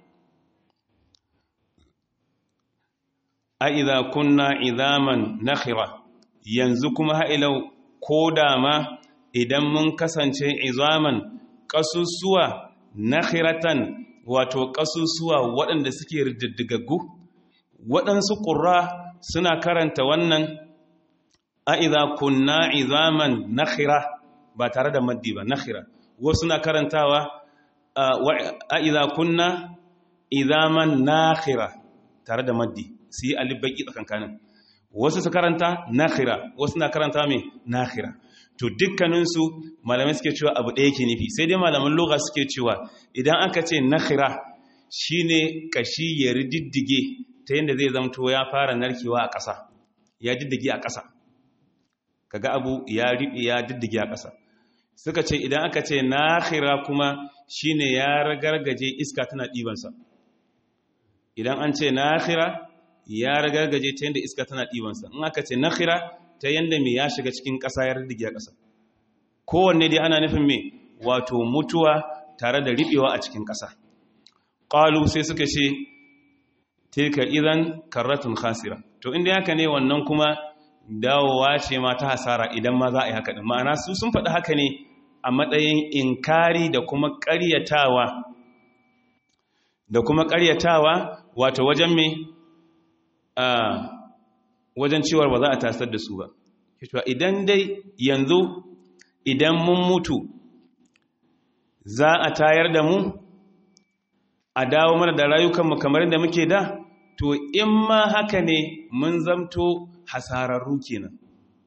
a idha kunna idaman nakhira yanzu kuma ha'ilau ko dama idan mun kasance izaman ƙasusuwa nakhiratan wato ƙasusuwa waɗanda suke rididdigaggu waɗansu ƙura suna karanta wannan a idha kunna izaman nakhira ba tare da maddi ba nakhira wasu na karantawa a idha kunna idaman nakhira tare da maddi su yi alibaki tsakankanin wasu su karanta nakhira wasu na karanta mai nakhira to dukkaninsu malamai suke cewa abu ɗaya ke nufi sai dai malaman loga suke cewa idan aka ce nakhira shine kashi ya rididdige ta yadda zai zamto ya fara narkewa a ƙasa ya diddige a ƙasa kaga abu ya riɓe ya diddige a ƙasa suka ce idan aka ce nakhira kuma shine ya ragargaje iska tana ɗibansa idan an ce nakhira ya ragargaje ta yadda iska tana ɗibansa in aka ce nakhira ta yadda mai ya shiga cikin ƙasa ya riddige a ƙasa kowanne dai ana nufin mai wato mutuwa tare da riɓewa a cikin ƙasa ƙalu sai suka ce tilka idan karratun khasira to inda haka ne wannan kuma dawowa ce ma ta hasara idan ma za a yi haka ɗin ma'ana su sun faɗi haka ne a matsayin inkari da kuma ƙaryatawa da kuma ƙaryatawa wato wajen me a wajen cewar ba za a tasar da su ba idan dai yanzu idan mun mutu za a tayar da mu a dawo mana da rayukanmu kamar da muke da to in ma haka ne mun zamto hasararru kenan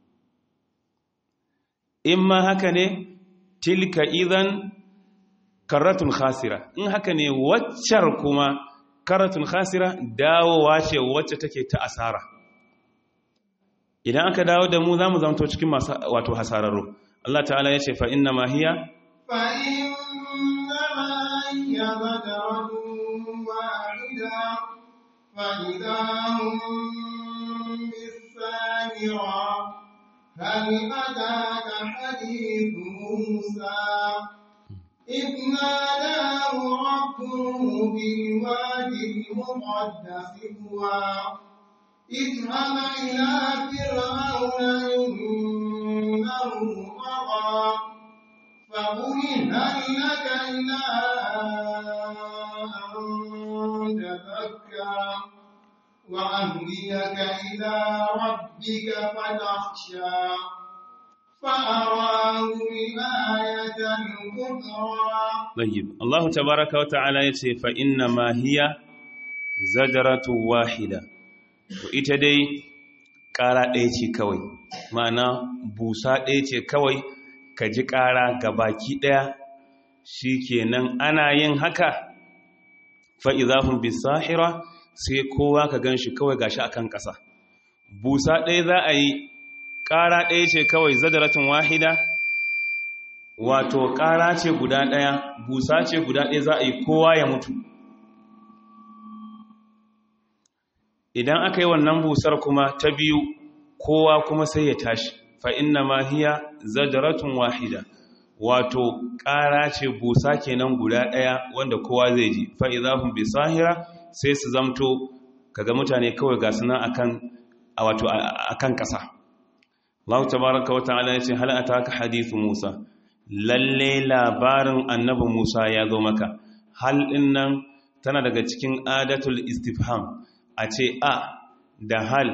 in ma haka ne tilka idan karatun khasira in haka ne waccar kuma karatun khasira dawowa ce wacce take ta asara idan aka dawo da mu za mu zamto cikin masu wato hasararru Allah ta'ala ya ce fa inna ma hiya fa inna ma hiya badarun wahida fa idahum bis-samira hal ataka hadithu Musa إذ ناداه ربه بالوادي المقدس طوى اذهب إلى فرعون إنه طغى فقل هل لك إلى أن تزكى وأهديك إلى ربك فتخشى فأراه الآية الكبرى طيب الله تبارك وتعالى يتي فإنما هي zajaratu wahida to ita dai ƙara ɗaya ce kawai ma'ana busa ɗaya ce kawai ka ji ƙara ga baki ɗaya shi kenan ana yin haka fa'izahun bisahira sai kowa ka gan shi kawai gashi akan ƙasa busa ɗaya za a yi ƙara ɗaya ce kawai zadaratun wahida wato ƙara ce guda ɗaya busa ce guda ɗaya za a yi kowa ya mutu idan aka yi wannan busar kuma ta biyu kowa kuma sai ya tashi fa inna ma hiya zadaratun wahida wato ƙara ce busa kenan guda ɗaya wanda kowa zai ji fa idahum bisahira sai su zamto kaga mutane kawai ga suna akan wato akan ƙasa Allah tabaraka wa ta'ala yace hal ataka hadithu Musa lalle labarin annabi Musa ya zo maka hal din nan tana daga cikin adatul istifham a ce a da hal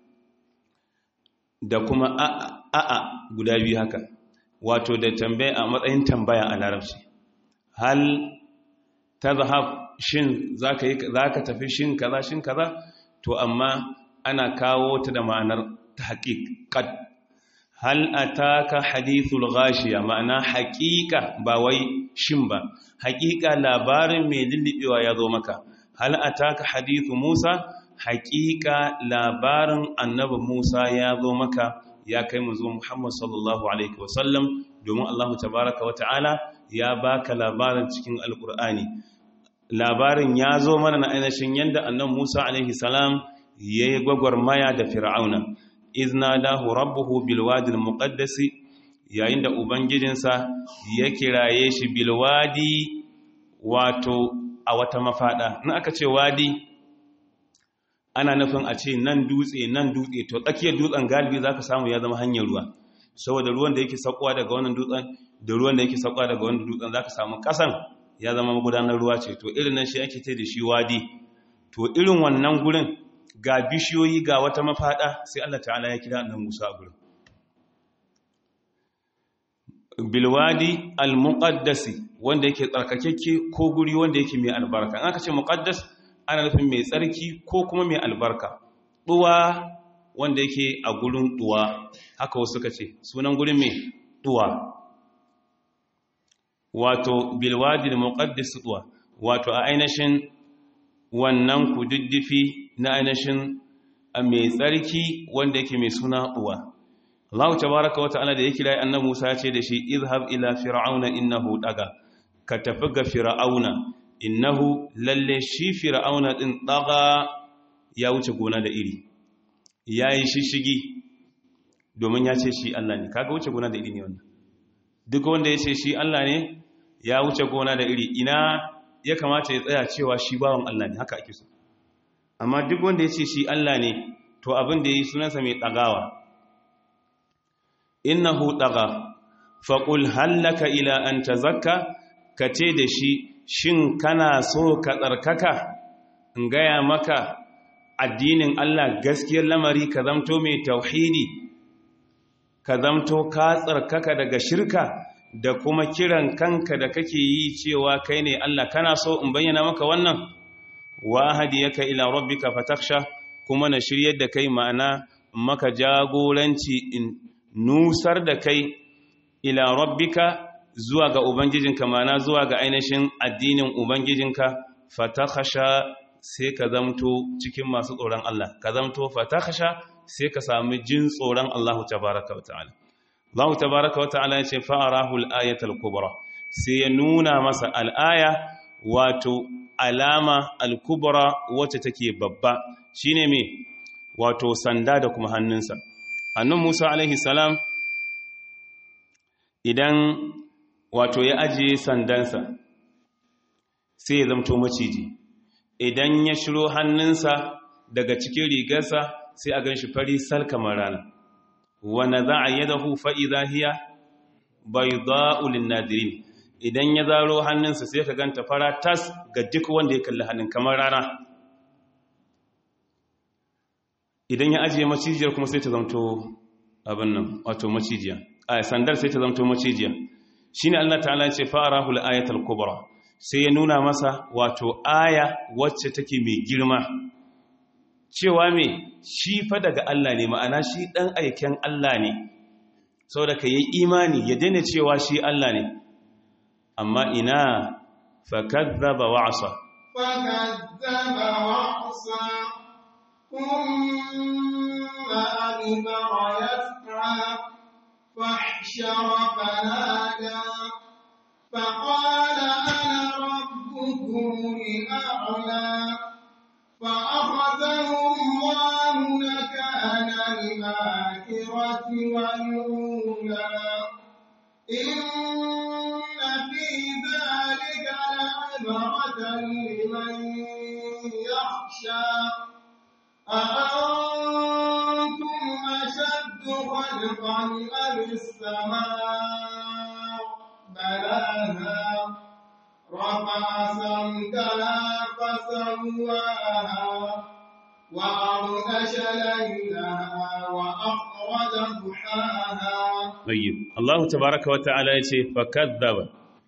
da kuma a'a guda biyu haka wato da tambaya a matsayin tambaya a larabci hal tazhab shin zaka yi zaka tafi shin kaza shin kaza to amma ana kawo ta da ma'anar tahqiq hal ataka hadithul ghashiya ma'ana haqiqa ba wai shin ba haqiqa labarin mai lullubewa ya zo maka hal ataka hadithu Musa haqiqa labarin annabi Musa ya zo maka ya kai mu zo Muhammad sallallahu alaihi wasallam domin Allah tabaaraka wa ta'ala ya baka labarin cikin alqur'ani labarin ya zo mana na ainihin yanda annabi Musa alaihi salam yayi gwagwarmaya da Fir'auna izna dahu rabbuhu bilwadil muqaddasi yayin da ubangijinsa ya kiraye shi bilwadi wato a wata mafada in aka ce wadi ana nufin a ce nan dutse nan dutse to tsakiyar dutsen galibi zaka samu ya zama hanyar ruwa saboda ruwan da yake sakwa daga wannan dutsen da ruwan da yake sakwa daga wannan dutsen zaka samu kasan ya zama magudanar ruwa ce to irin nan shi ake ce da shi wadi to irin wannan gurin ga bishiyoyi ga wata mafada sai Allah ta'ala ya kira annabi Musa a gurin bilwadi al-muqaddasi wanda yake tsarkakekke ko guri wanda yake mai albarka in aka ce muqaddas ana nufin mai tsarki ko kuma mai albarka duwa wanda yake a gurin duwa haka wasu suka ce sunan gurin mai duwa wato bilwadi al-muqaddas duwa wato a ainihin wannan kududdufi na ainihin mai tsarki wanda yake mai suna uwa Allah tabaraka wa ta'ala da ya kira annabi Musa ya ce da shi izhab ila fir'auna innahu daga ka tafi ga fir'auna innahu lalle shi fir'auna din daga ya wuce gona da iri yayi shishigi domin ya ce shi Allah ne kaga wuce gona da iri ne wannan duk wanda ya ce shi Allah ne ya wuce gona da iri ina ya kamata ya tsaya cewa shi bawan Allah ne haka ake so amma duk wanda ya ce shi Allah ne to abin da ya yi sunansa mai ɗagawa innahu ɗaga faƙul hallaka ila an ta zakka ka ce da shi shin kana so ka tsarkaka in gaya maka addinin Allah gaskiyar lamari ka zamto mai tauhidi ka zamto ka tsarkaka daga shirka da kuma kiran kanka da kake yi cewa kai ne Allah kana so in bayyana maka wannan wa hadiyaka ila rabbika fatakhsha kuma na shiryar da kai ma'ana maka jagoranci in nusar da kai ila rabbika zuwa ga ubangijinka ma'ana zuwa ga ainihin addinin ubangijinka fatakhsha sai ka zamto cikin masu tsoron Allah ka zamto fatakhsha sai ka sami jin tsoron Allah tabaaraka wa ta'ala Allah tabaaraka wa ta'ala ya ce fa'arahu al-ayatul kubra sai ya nuna masa al-aya wato alama al-kubra wacce take babba shine me wato sanda da kuma hannunsa annan Musa alaihi salam idan wato ya ajiye sandansa sai ya zamto maciji idan ya shiro hannunsa daga cikin rigarsa sai a gan shi fari sal kamar rana wane za a yi dahu fa'iza hiya bai za'ulin nadirin idan ya zaro hannunsa sai ka ganta fara tas ga duk wanda ya kalli hannun kamar rana idan ya ajiye macijiyar kuma sai ta zamto abin nan wato macijiya a sandar sai ta zamto macijiya shi ne Allah ta'ala ce fa'arahul ayatul kubra sai ya nuna masa wato aya wacce take mai girma cewa me shi fa daga Allah ne ma'ana shi dan aiken Allah ne saboda ka yi imani ya daina cewa shi Allah ne amma ina fakadzaba wa'asa فكذب وعصى ثم أدبر يسعى فاحشر فنادى فقال أنا ربكم الأعلى فأخذه الله نكال الآخرة والأولى إن في ذلك لعبرة لمن يخشى أأنتم أشد خلقا أم السماء بلاها رفع سمكها فسواها وأغطش ليلها وأخرج ضحاها tayyib Allah tabaaraka wa ta'ala yace fakadzaba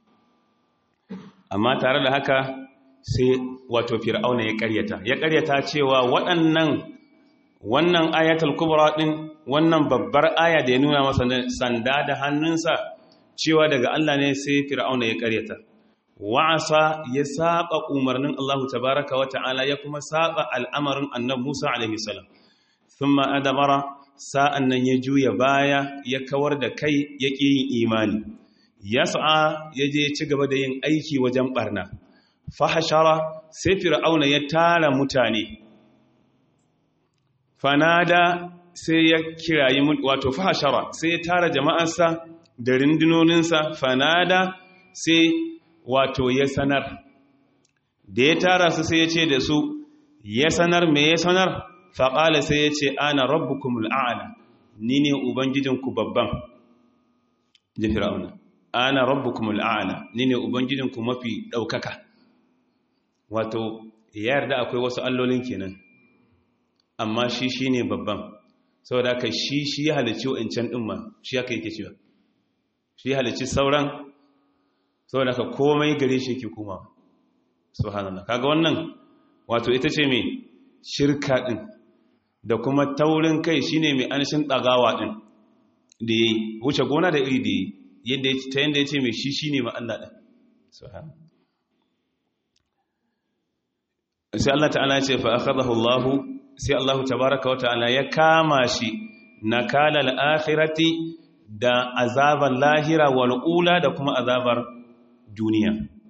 amma tare da haka sai wato fir'auna ya ƙaryata ya ƙaryata cewa waɗannan wannan ayatul kubra din wannan babbar aya da ya nuna masa sanda da hannunsa cewa daga Allah ne sai fir'auna ya ƙaryata wa'asa ya saba umarnin Allah tabaaraka wa ta'ala ya kuma saba al'amarin annabi Musa alaihi salam thumma adabara sa'an nan ya juya baya ya kawar da kai ya ƙi yin imani ya sa'a ya je ci gaba da yin aiki wajen ɓarna fahashara sai fir'auna ya tara mutane fanada sai ya kirayi wato fahashara sai ya tara jama'arsa da rundunoninsa fanada sai wato ya sanar da ya tara su sai ya ce da su ya sanar me ya sanar faƙala sai ya ce ana rabbukumul a'ala ni ne ubangijinku babban ji fir'auna ana rabbukumul a'ala ni ne ubangijinku mafi ɗaukaka wato ya yarda akwai wasu allolin kenan amma shi shi ne babban saboda aka shi shi ya halicci wa'incan ɗin ma shi aka yake cewa shi ya halicci sauran saboda aka komai gare shi yake kuma subhanallah kaga wannan wato ita ce mai shirka ɗin da kuma taurin kai shine mai anshin ɗagawa ɗin da ya wuce gona da iri da yadda ta yadda ya ce mai shi shi ne ma'alla ɗin sai Allah ta'ala ce fa akhadahu Allah sai Allah tabaraka wa ta'ala ya kama shi nakala al-akhirati da azabar lahira wal ula da kuma azabar duniya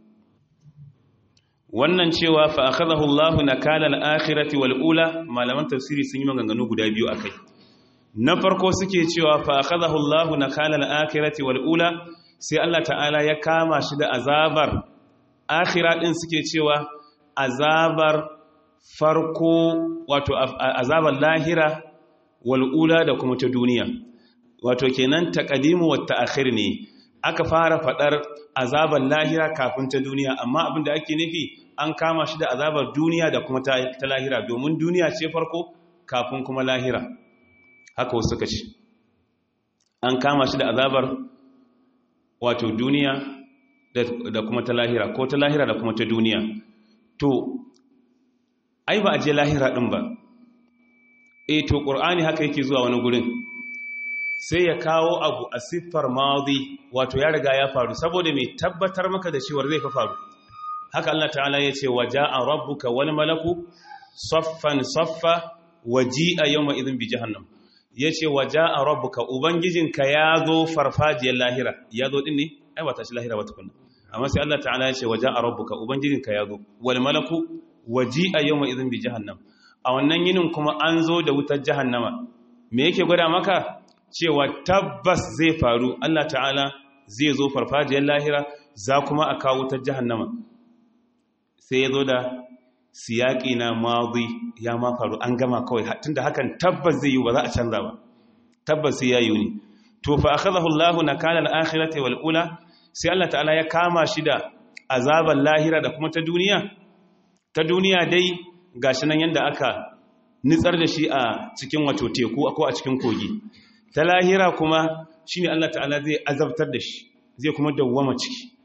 wannan cewa fa akhadahu Allah nakala al-akhirati wal ula malaman tafsiri sun yi maganganu guda biyu akai na farko suke cewa fa akhadahu Allah nakala al-akhirati wal ula sai Allah ta'ala ya kama shi da azabar akhira din suke cewa azabar farko wato azabar lahira wal ula da kuma ta duniya wato kenan taqdimu wa ta'khir ne aka fara fadar azabar lahira kafin ta duniya amma abinda ake nufi an kama shi da azabar duniya da kuma ta lahira domin duniya ce farko kafin kuma lahira haka wasu suka ce an kama shi da azabar wato duniya da kuma ta lahira ko ta lahira da kuma ta duniya to ai ba a je lahira din ba e to qur'ani haka yake zuwa wani gurin sai ya kawo abu a siffar madi wato ya riga ya faru saboda mai tabbatar maka da cewar zai fa faru haka Allah ta'ala ya ce waja'a rabbuka wal malaku saffan saffa waji'a yawma idhin bi jahannam yace waja'a rabbuka ubangijinka ya zo farfajiyar lahira ya zo din ne ai ba ta shi lahira ba tukunna amma sai Allah ta'ala ya ce waja'a rabbuka ubangijinka ya zo wal malaku waji'a yawma idhin bi jahannam a wannan yinin kuma an zo da wutar jahannama me yake gwada maka cewa tabbas zai faru Allah ta'ala zai zo farfajiyar lahira za kuma a kawo wutar jahannama sai ya zo da siyaƙi na mazi ya ma faru an gama kawai tunda hakan tabbas zai yi ba za a canza ba tabbas sai ya yi ne to fa akhadahu Allahu nakala al-akhirati wal ula sai Allah ta'ala ya kama shi da azaban lahira da kuma ta duniya ta duniya dai gashi nan yanda aka nitsar da shi a cikin wato teku ko a cikin kogi ta lahira kuma shine Allah ta'ala zai azabtar da shi zai kuma dawwama ciki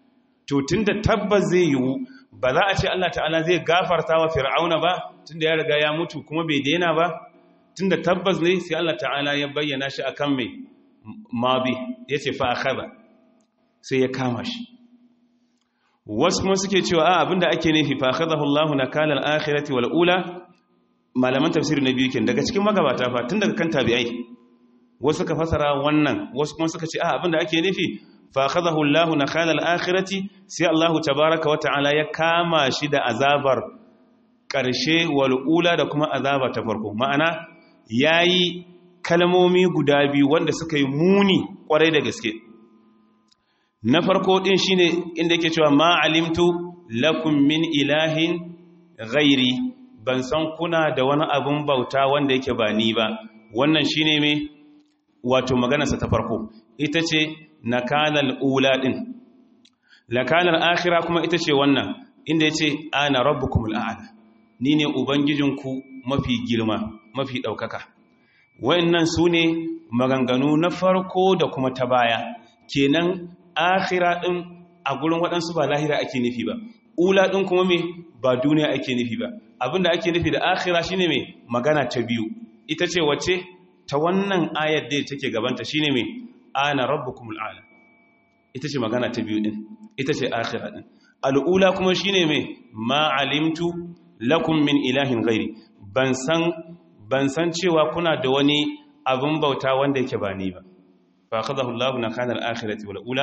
to tunda tabbas zai yiwu ba za a ce Allah ta'ala zai gafarta wa fir'auna ba tunda ya riga ya mutu kuma bai daina ba tunda tabbas ne sai Allah ta'ala ya bayyana shi akan mai mabi yace fa akhadha sai ya kama shi wasu kuma suke cewa a abinda ake nufi fa akhadahu Allahu nakala al-akhirati wal ula malaman tafsir na biyu ken daga cikin magabata fa tun daga kan tabi'ai wasu ka fasara wannan wasu kuma suka ce a abinda ake nufi fa akhadahu Allahu nakala al-akhirati sai Allahu tabaaraka wa ta'ala ya kama shi da azabar karshe wal ula da kuma azaba ta farko ma'ana yayi kalmomi guda biyu wanda suka yi muni kwarai da gaske na farko din shine inda yake cewa ma alimtu lakum min ilahin ghairi ban san kuna da wani abun bauta wanda yake ba ni ba wannan shine me wato maganarsa ta farko ita ce nakalal ula din nakalal akhira kuma ita ce wannan inda yace ana rabbukumul a'la ni ne ubangijinku mafi girma mafi daukaka wayannan sune maganganu na farko da kuma ta baya kenan akhira din a gurin waɗansu ba lahira ake nufi ba ula din kuma me ba duniya ake nufi ba abinda ake nufi da akhira shine me magana ta biyu ita ce wace ta wannan ayar da take gabanta shine me ana rabbukumul a'la ita ce magana ta biyu din ita ce akhira din al'ula kuma shine me ma alimtu lakum min ilahin ghairi ban san ban san cewa kuna da wani abin bauta wanda yake ba ni ba fa akhadahu Allahu nakana al-akhirati wal ula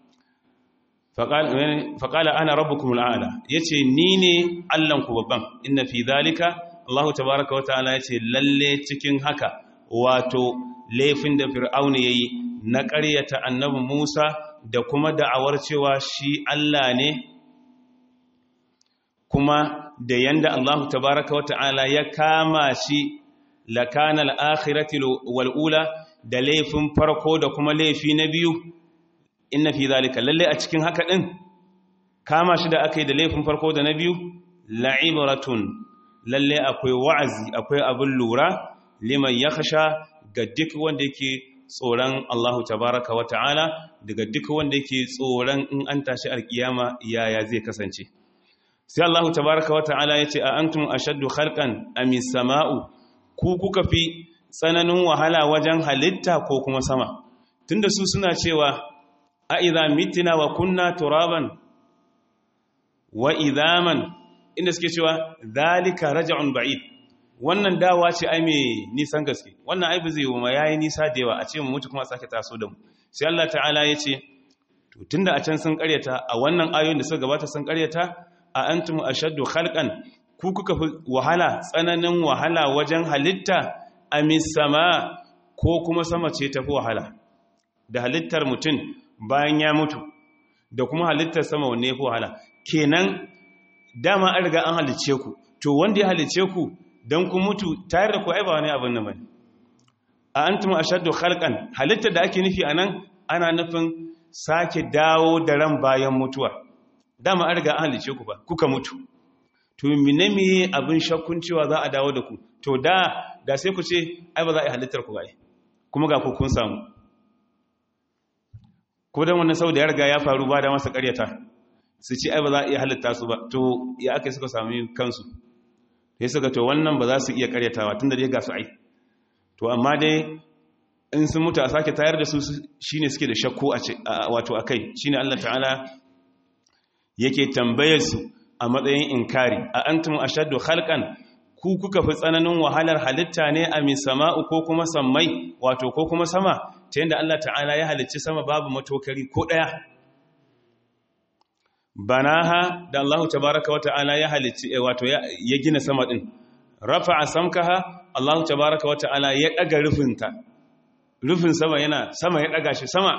faƙala ana rabbukumul a'la yace ni ne Allahnku babban inna fi zalika Allahu tabaaraka wata'ala yace lalle cikin haka wato laifin da fir'auna yayi na ƙaryata annabi Musa da kuma da'awar cewa shi Allah ne kuma da yanda Allahu tabaaraka wata'ala ya kama shi lakana al-akhirati wal ula da laifin farko da kuma laifi na biyu inna fi zalika lalle a cikin haka din kama shi da aka yi da laifin farko da na biyu la'ibratun lalle akwai wa'azi akwai abin lura liman yakhsha ga duk wanda yake tsoron Allahu tabaraka wa ta'ala daga duk wanda yake tsoron in an tashi alkiyama yaya zai kasance sai Allahu tabaraka wa ta'ala yace a antum ashaddu khalqan amis sama'u ku kuka fi tsananin wahala wajen halitta ko kuma sama tunda su suna cewa a idha mitina wa kunna turaban wa idhaman inda suke cewa zalika raj'un ba'id wannan dawa ce ai mai nisan gaske wannan ai zai yi ma yayi nisa da yawa a ce mu mutu kuma sake taso da mu sai Allah ta'ala ya ce to tunda a can sun karyata a wannan ayoyin da suka gabata sun karyata a antum ashaddu khalqan ku kuka fi wahala tsananin wahala wajen halitta amis sama ko kuma sama ce tafi wahala da halittar mutum bayan ya mutu da kuma halittar sama wanne ya fi wahala kenan dama an riga an halicce ku to wanda ya halicce ku don ku mutu tare da ku ai ba wani abin nan bane a antum ashaddu khalqan halittar da ake nufi anan ana nufin sake dawo da ran bayan mutuwa dama an riga an halicce ku ba kuka mutu to mine me abin shakkun cewa za a dawo da ku to da da sai ku ce ai ba za a yi halittar ku ba kuma ga ku kun samu ko dan wannan sau da ya riga ya faru ba da masa karyata su ci ai ba za a iya halitta su ba to ya aka suka sami kansu sai suka to wannan ba za su iya karyatawa tunda dai ga su ai to amma dai in sun mutu a sake tayar da su shine suke da shakku a wato akai shine Allah ta'ala yake tambayar su a matsayin inkari a antum ashaddu khalqan ku kuka fi tsananin wahalar halitta ne a misama'u ko kuma sammai wato ko kuma sama ta yadda Allah ta'ala ya halicci sama babu matokari ko ɗaya banaha da Allah tabaraka wa ta'ala ya halicci wato ya gina sama ɗin rafa'a samkaha Allah tabaraka wa ta'ala ya ɗaga rufinta rufin sama yana sama ya ɗaga shi sama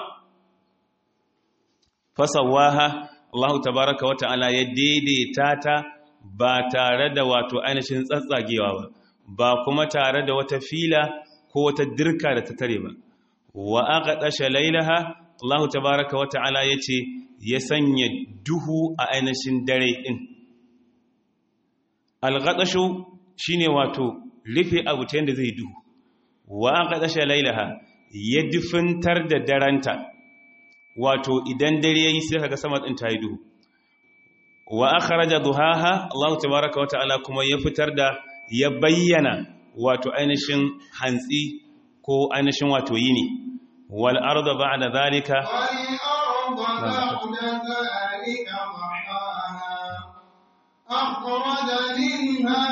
fasawaha Allah tabaraka wa ta'ala ya daidaita ta ba tare da wato ainihin tsatsagewa ba ba kuma tare da wata fila ko wata dirka da ta tare ba wa aka ɗashe lailaha Allah tabaraka wa ta'ala ya ce ya sanya duhu a ainihin dare ɗin algaɗashu shi ne wato rufe abu ta yadda zai duhu wa aka ɗashe lailaha ya dufintar da daranta wato idan dare ya yi sai kaga sama ɗin ta yi duhu wa akhraja duhaha Allah tabaaraka wa ta'ala kuma ya fitar da ya bayyana wato ainihin hantsi ko ainihin wato yini wal arda ba'da zalika والأرض بعد ذلك ضحاها أخرج منها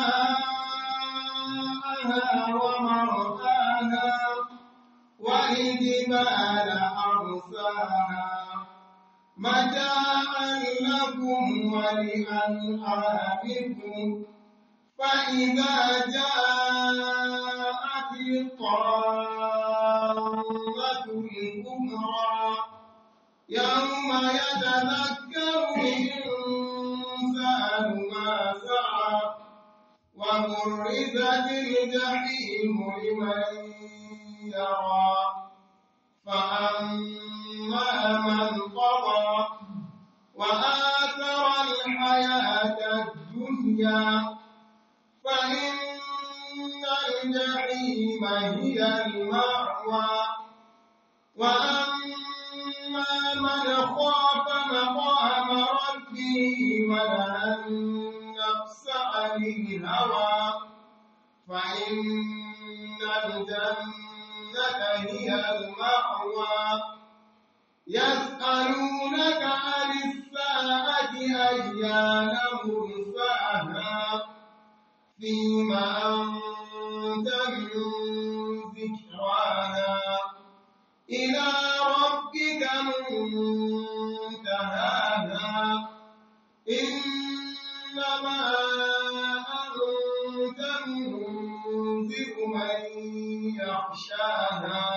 ماءها ومرآها والجبال أرساها متاعا لكم ولأنعامكم فإذا جاءت الطامة الكبرى يوم يتذكر الإنسان ما سعى وبرزت الجحيم لمن يرى فأما من طغى وآثر الحياة الدنيا فإن الجحيم هي المأوى وأما من خاف مقام ربه ونهى النفس عن الهوى فإن الجنة هي المأوى يسألونك عن الساعة أيان مرساها فيما أنت من ذكراها إلى ربك منتهاها إنما أنت منذر من يخشاها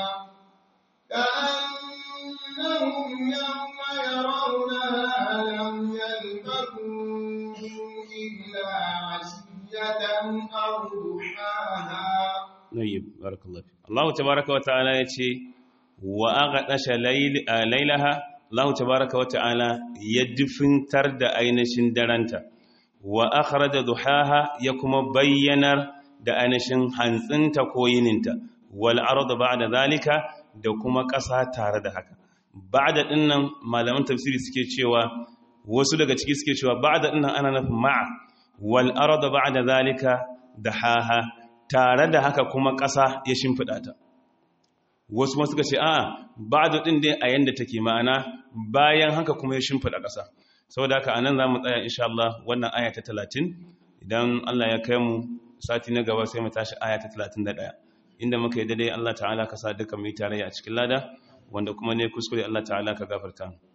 كأنهم يوم يرونها لم يلبثوا إلا عشية أو ضحاها Nayyib, barakallahu fi. Allah tabaraka wa ta'ala ya ce, wa aghadasha lailaha, Allah tabaraka wa ta'ala ya dufintar da ainihin daranta, wa akhraja duhaha ya kuma bayyanar da ainihin hantsinta ko yininta, wal arda ba'da zalika da kuma ƙasa tare da haka. Ba'da dinnan malaman tafsiri suke cewa wasu daga ciki suke cewa ba'da dinnan ana nufin ma'a wal arda ba'da zalika dahaha tare da haka kuma ƙasa ya shimfiɗa ta wasu masu ce a ba da ɗin dai a yadda take ma'ana bayan haka kuma ya shimfiɗa ƙasa sau da haka a nan za mu tsaya insha Allah wannan aya ta talatin idan Allah ya kai mu sati na gaba sai mu tashi aya ta talatin da ɗaya inda muka yi daidai Allah ta'ala ka sa duka mai tarayya a cikin lada wanda kuma ne kuskure Allah ta'ala ka gafarta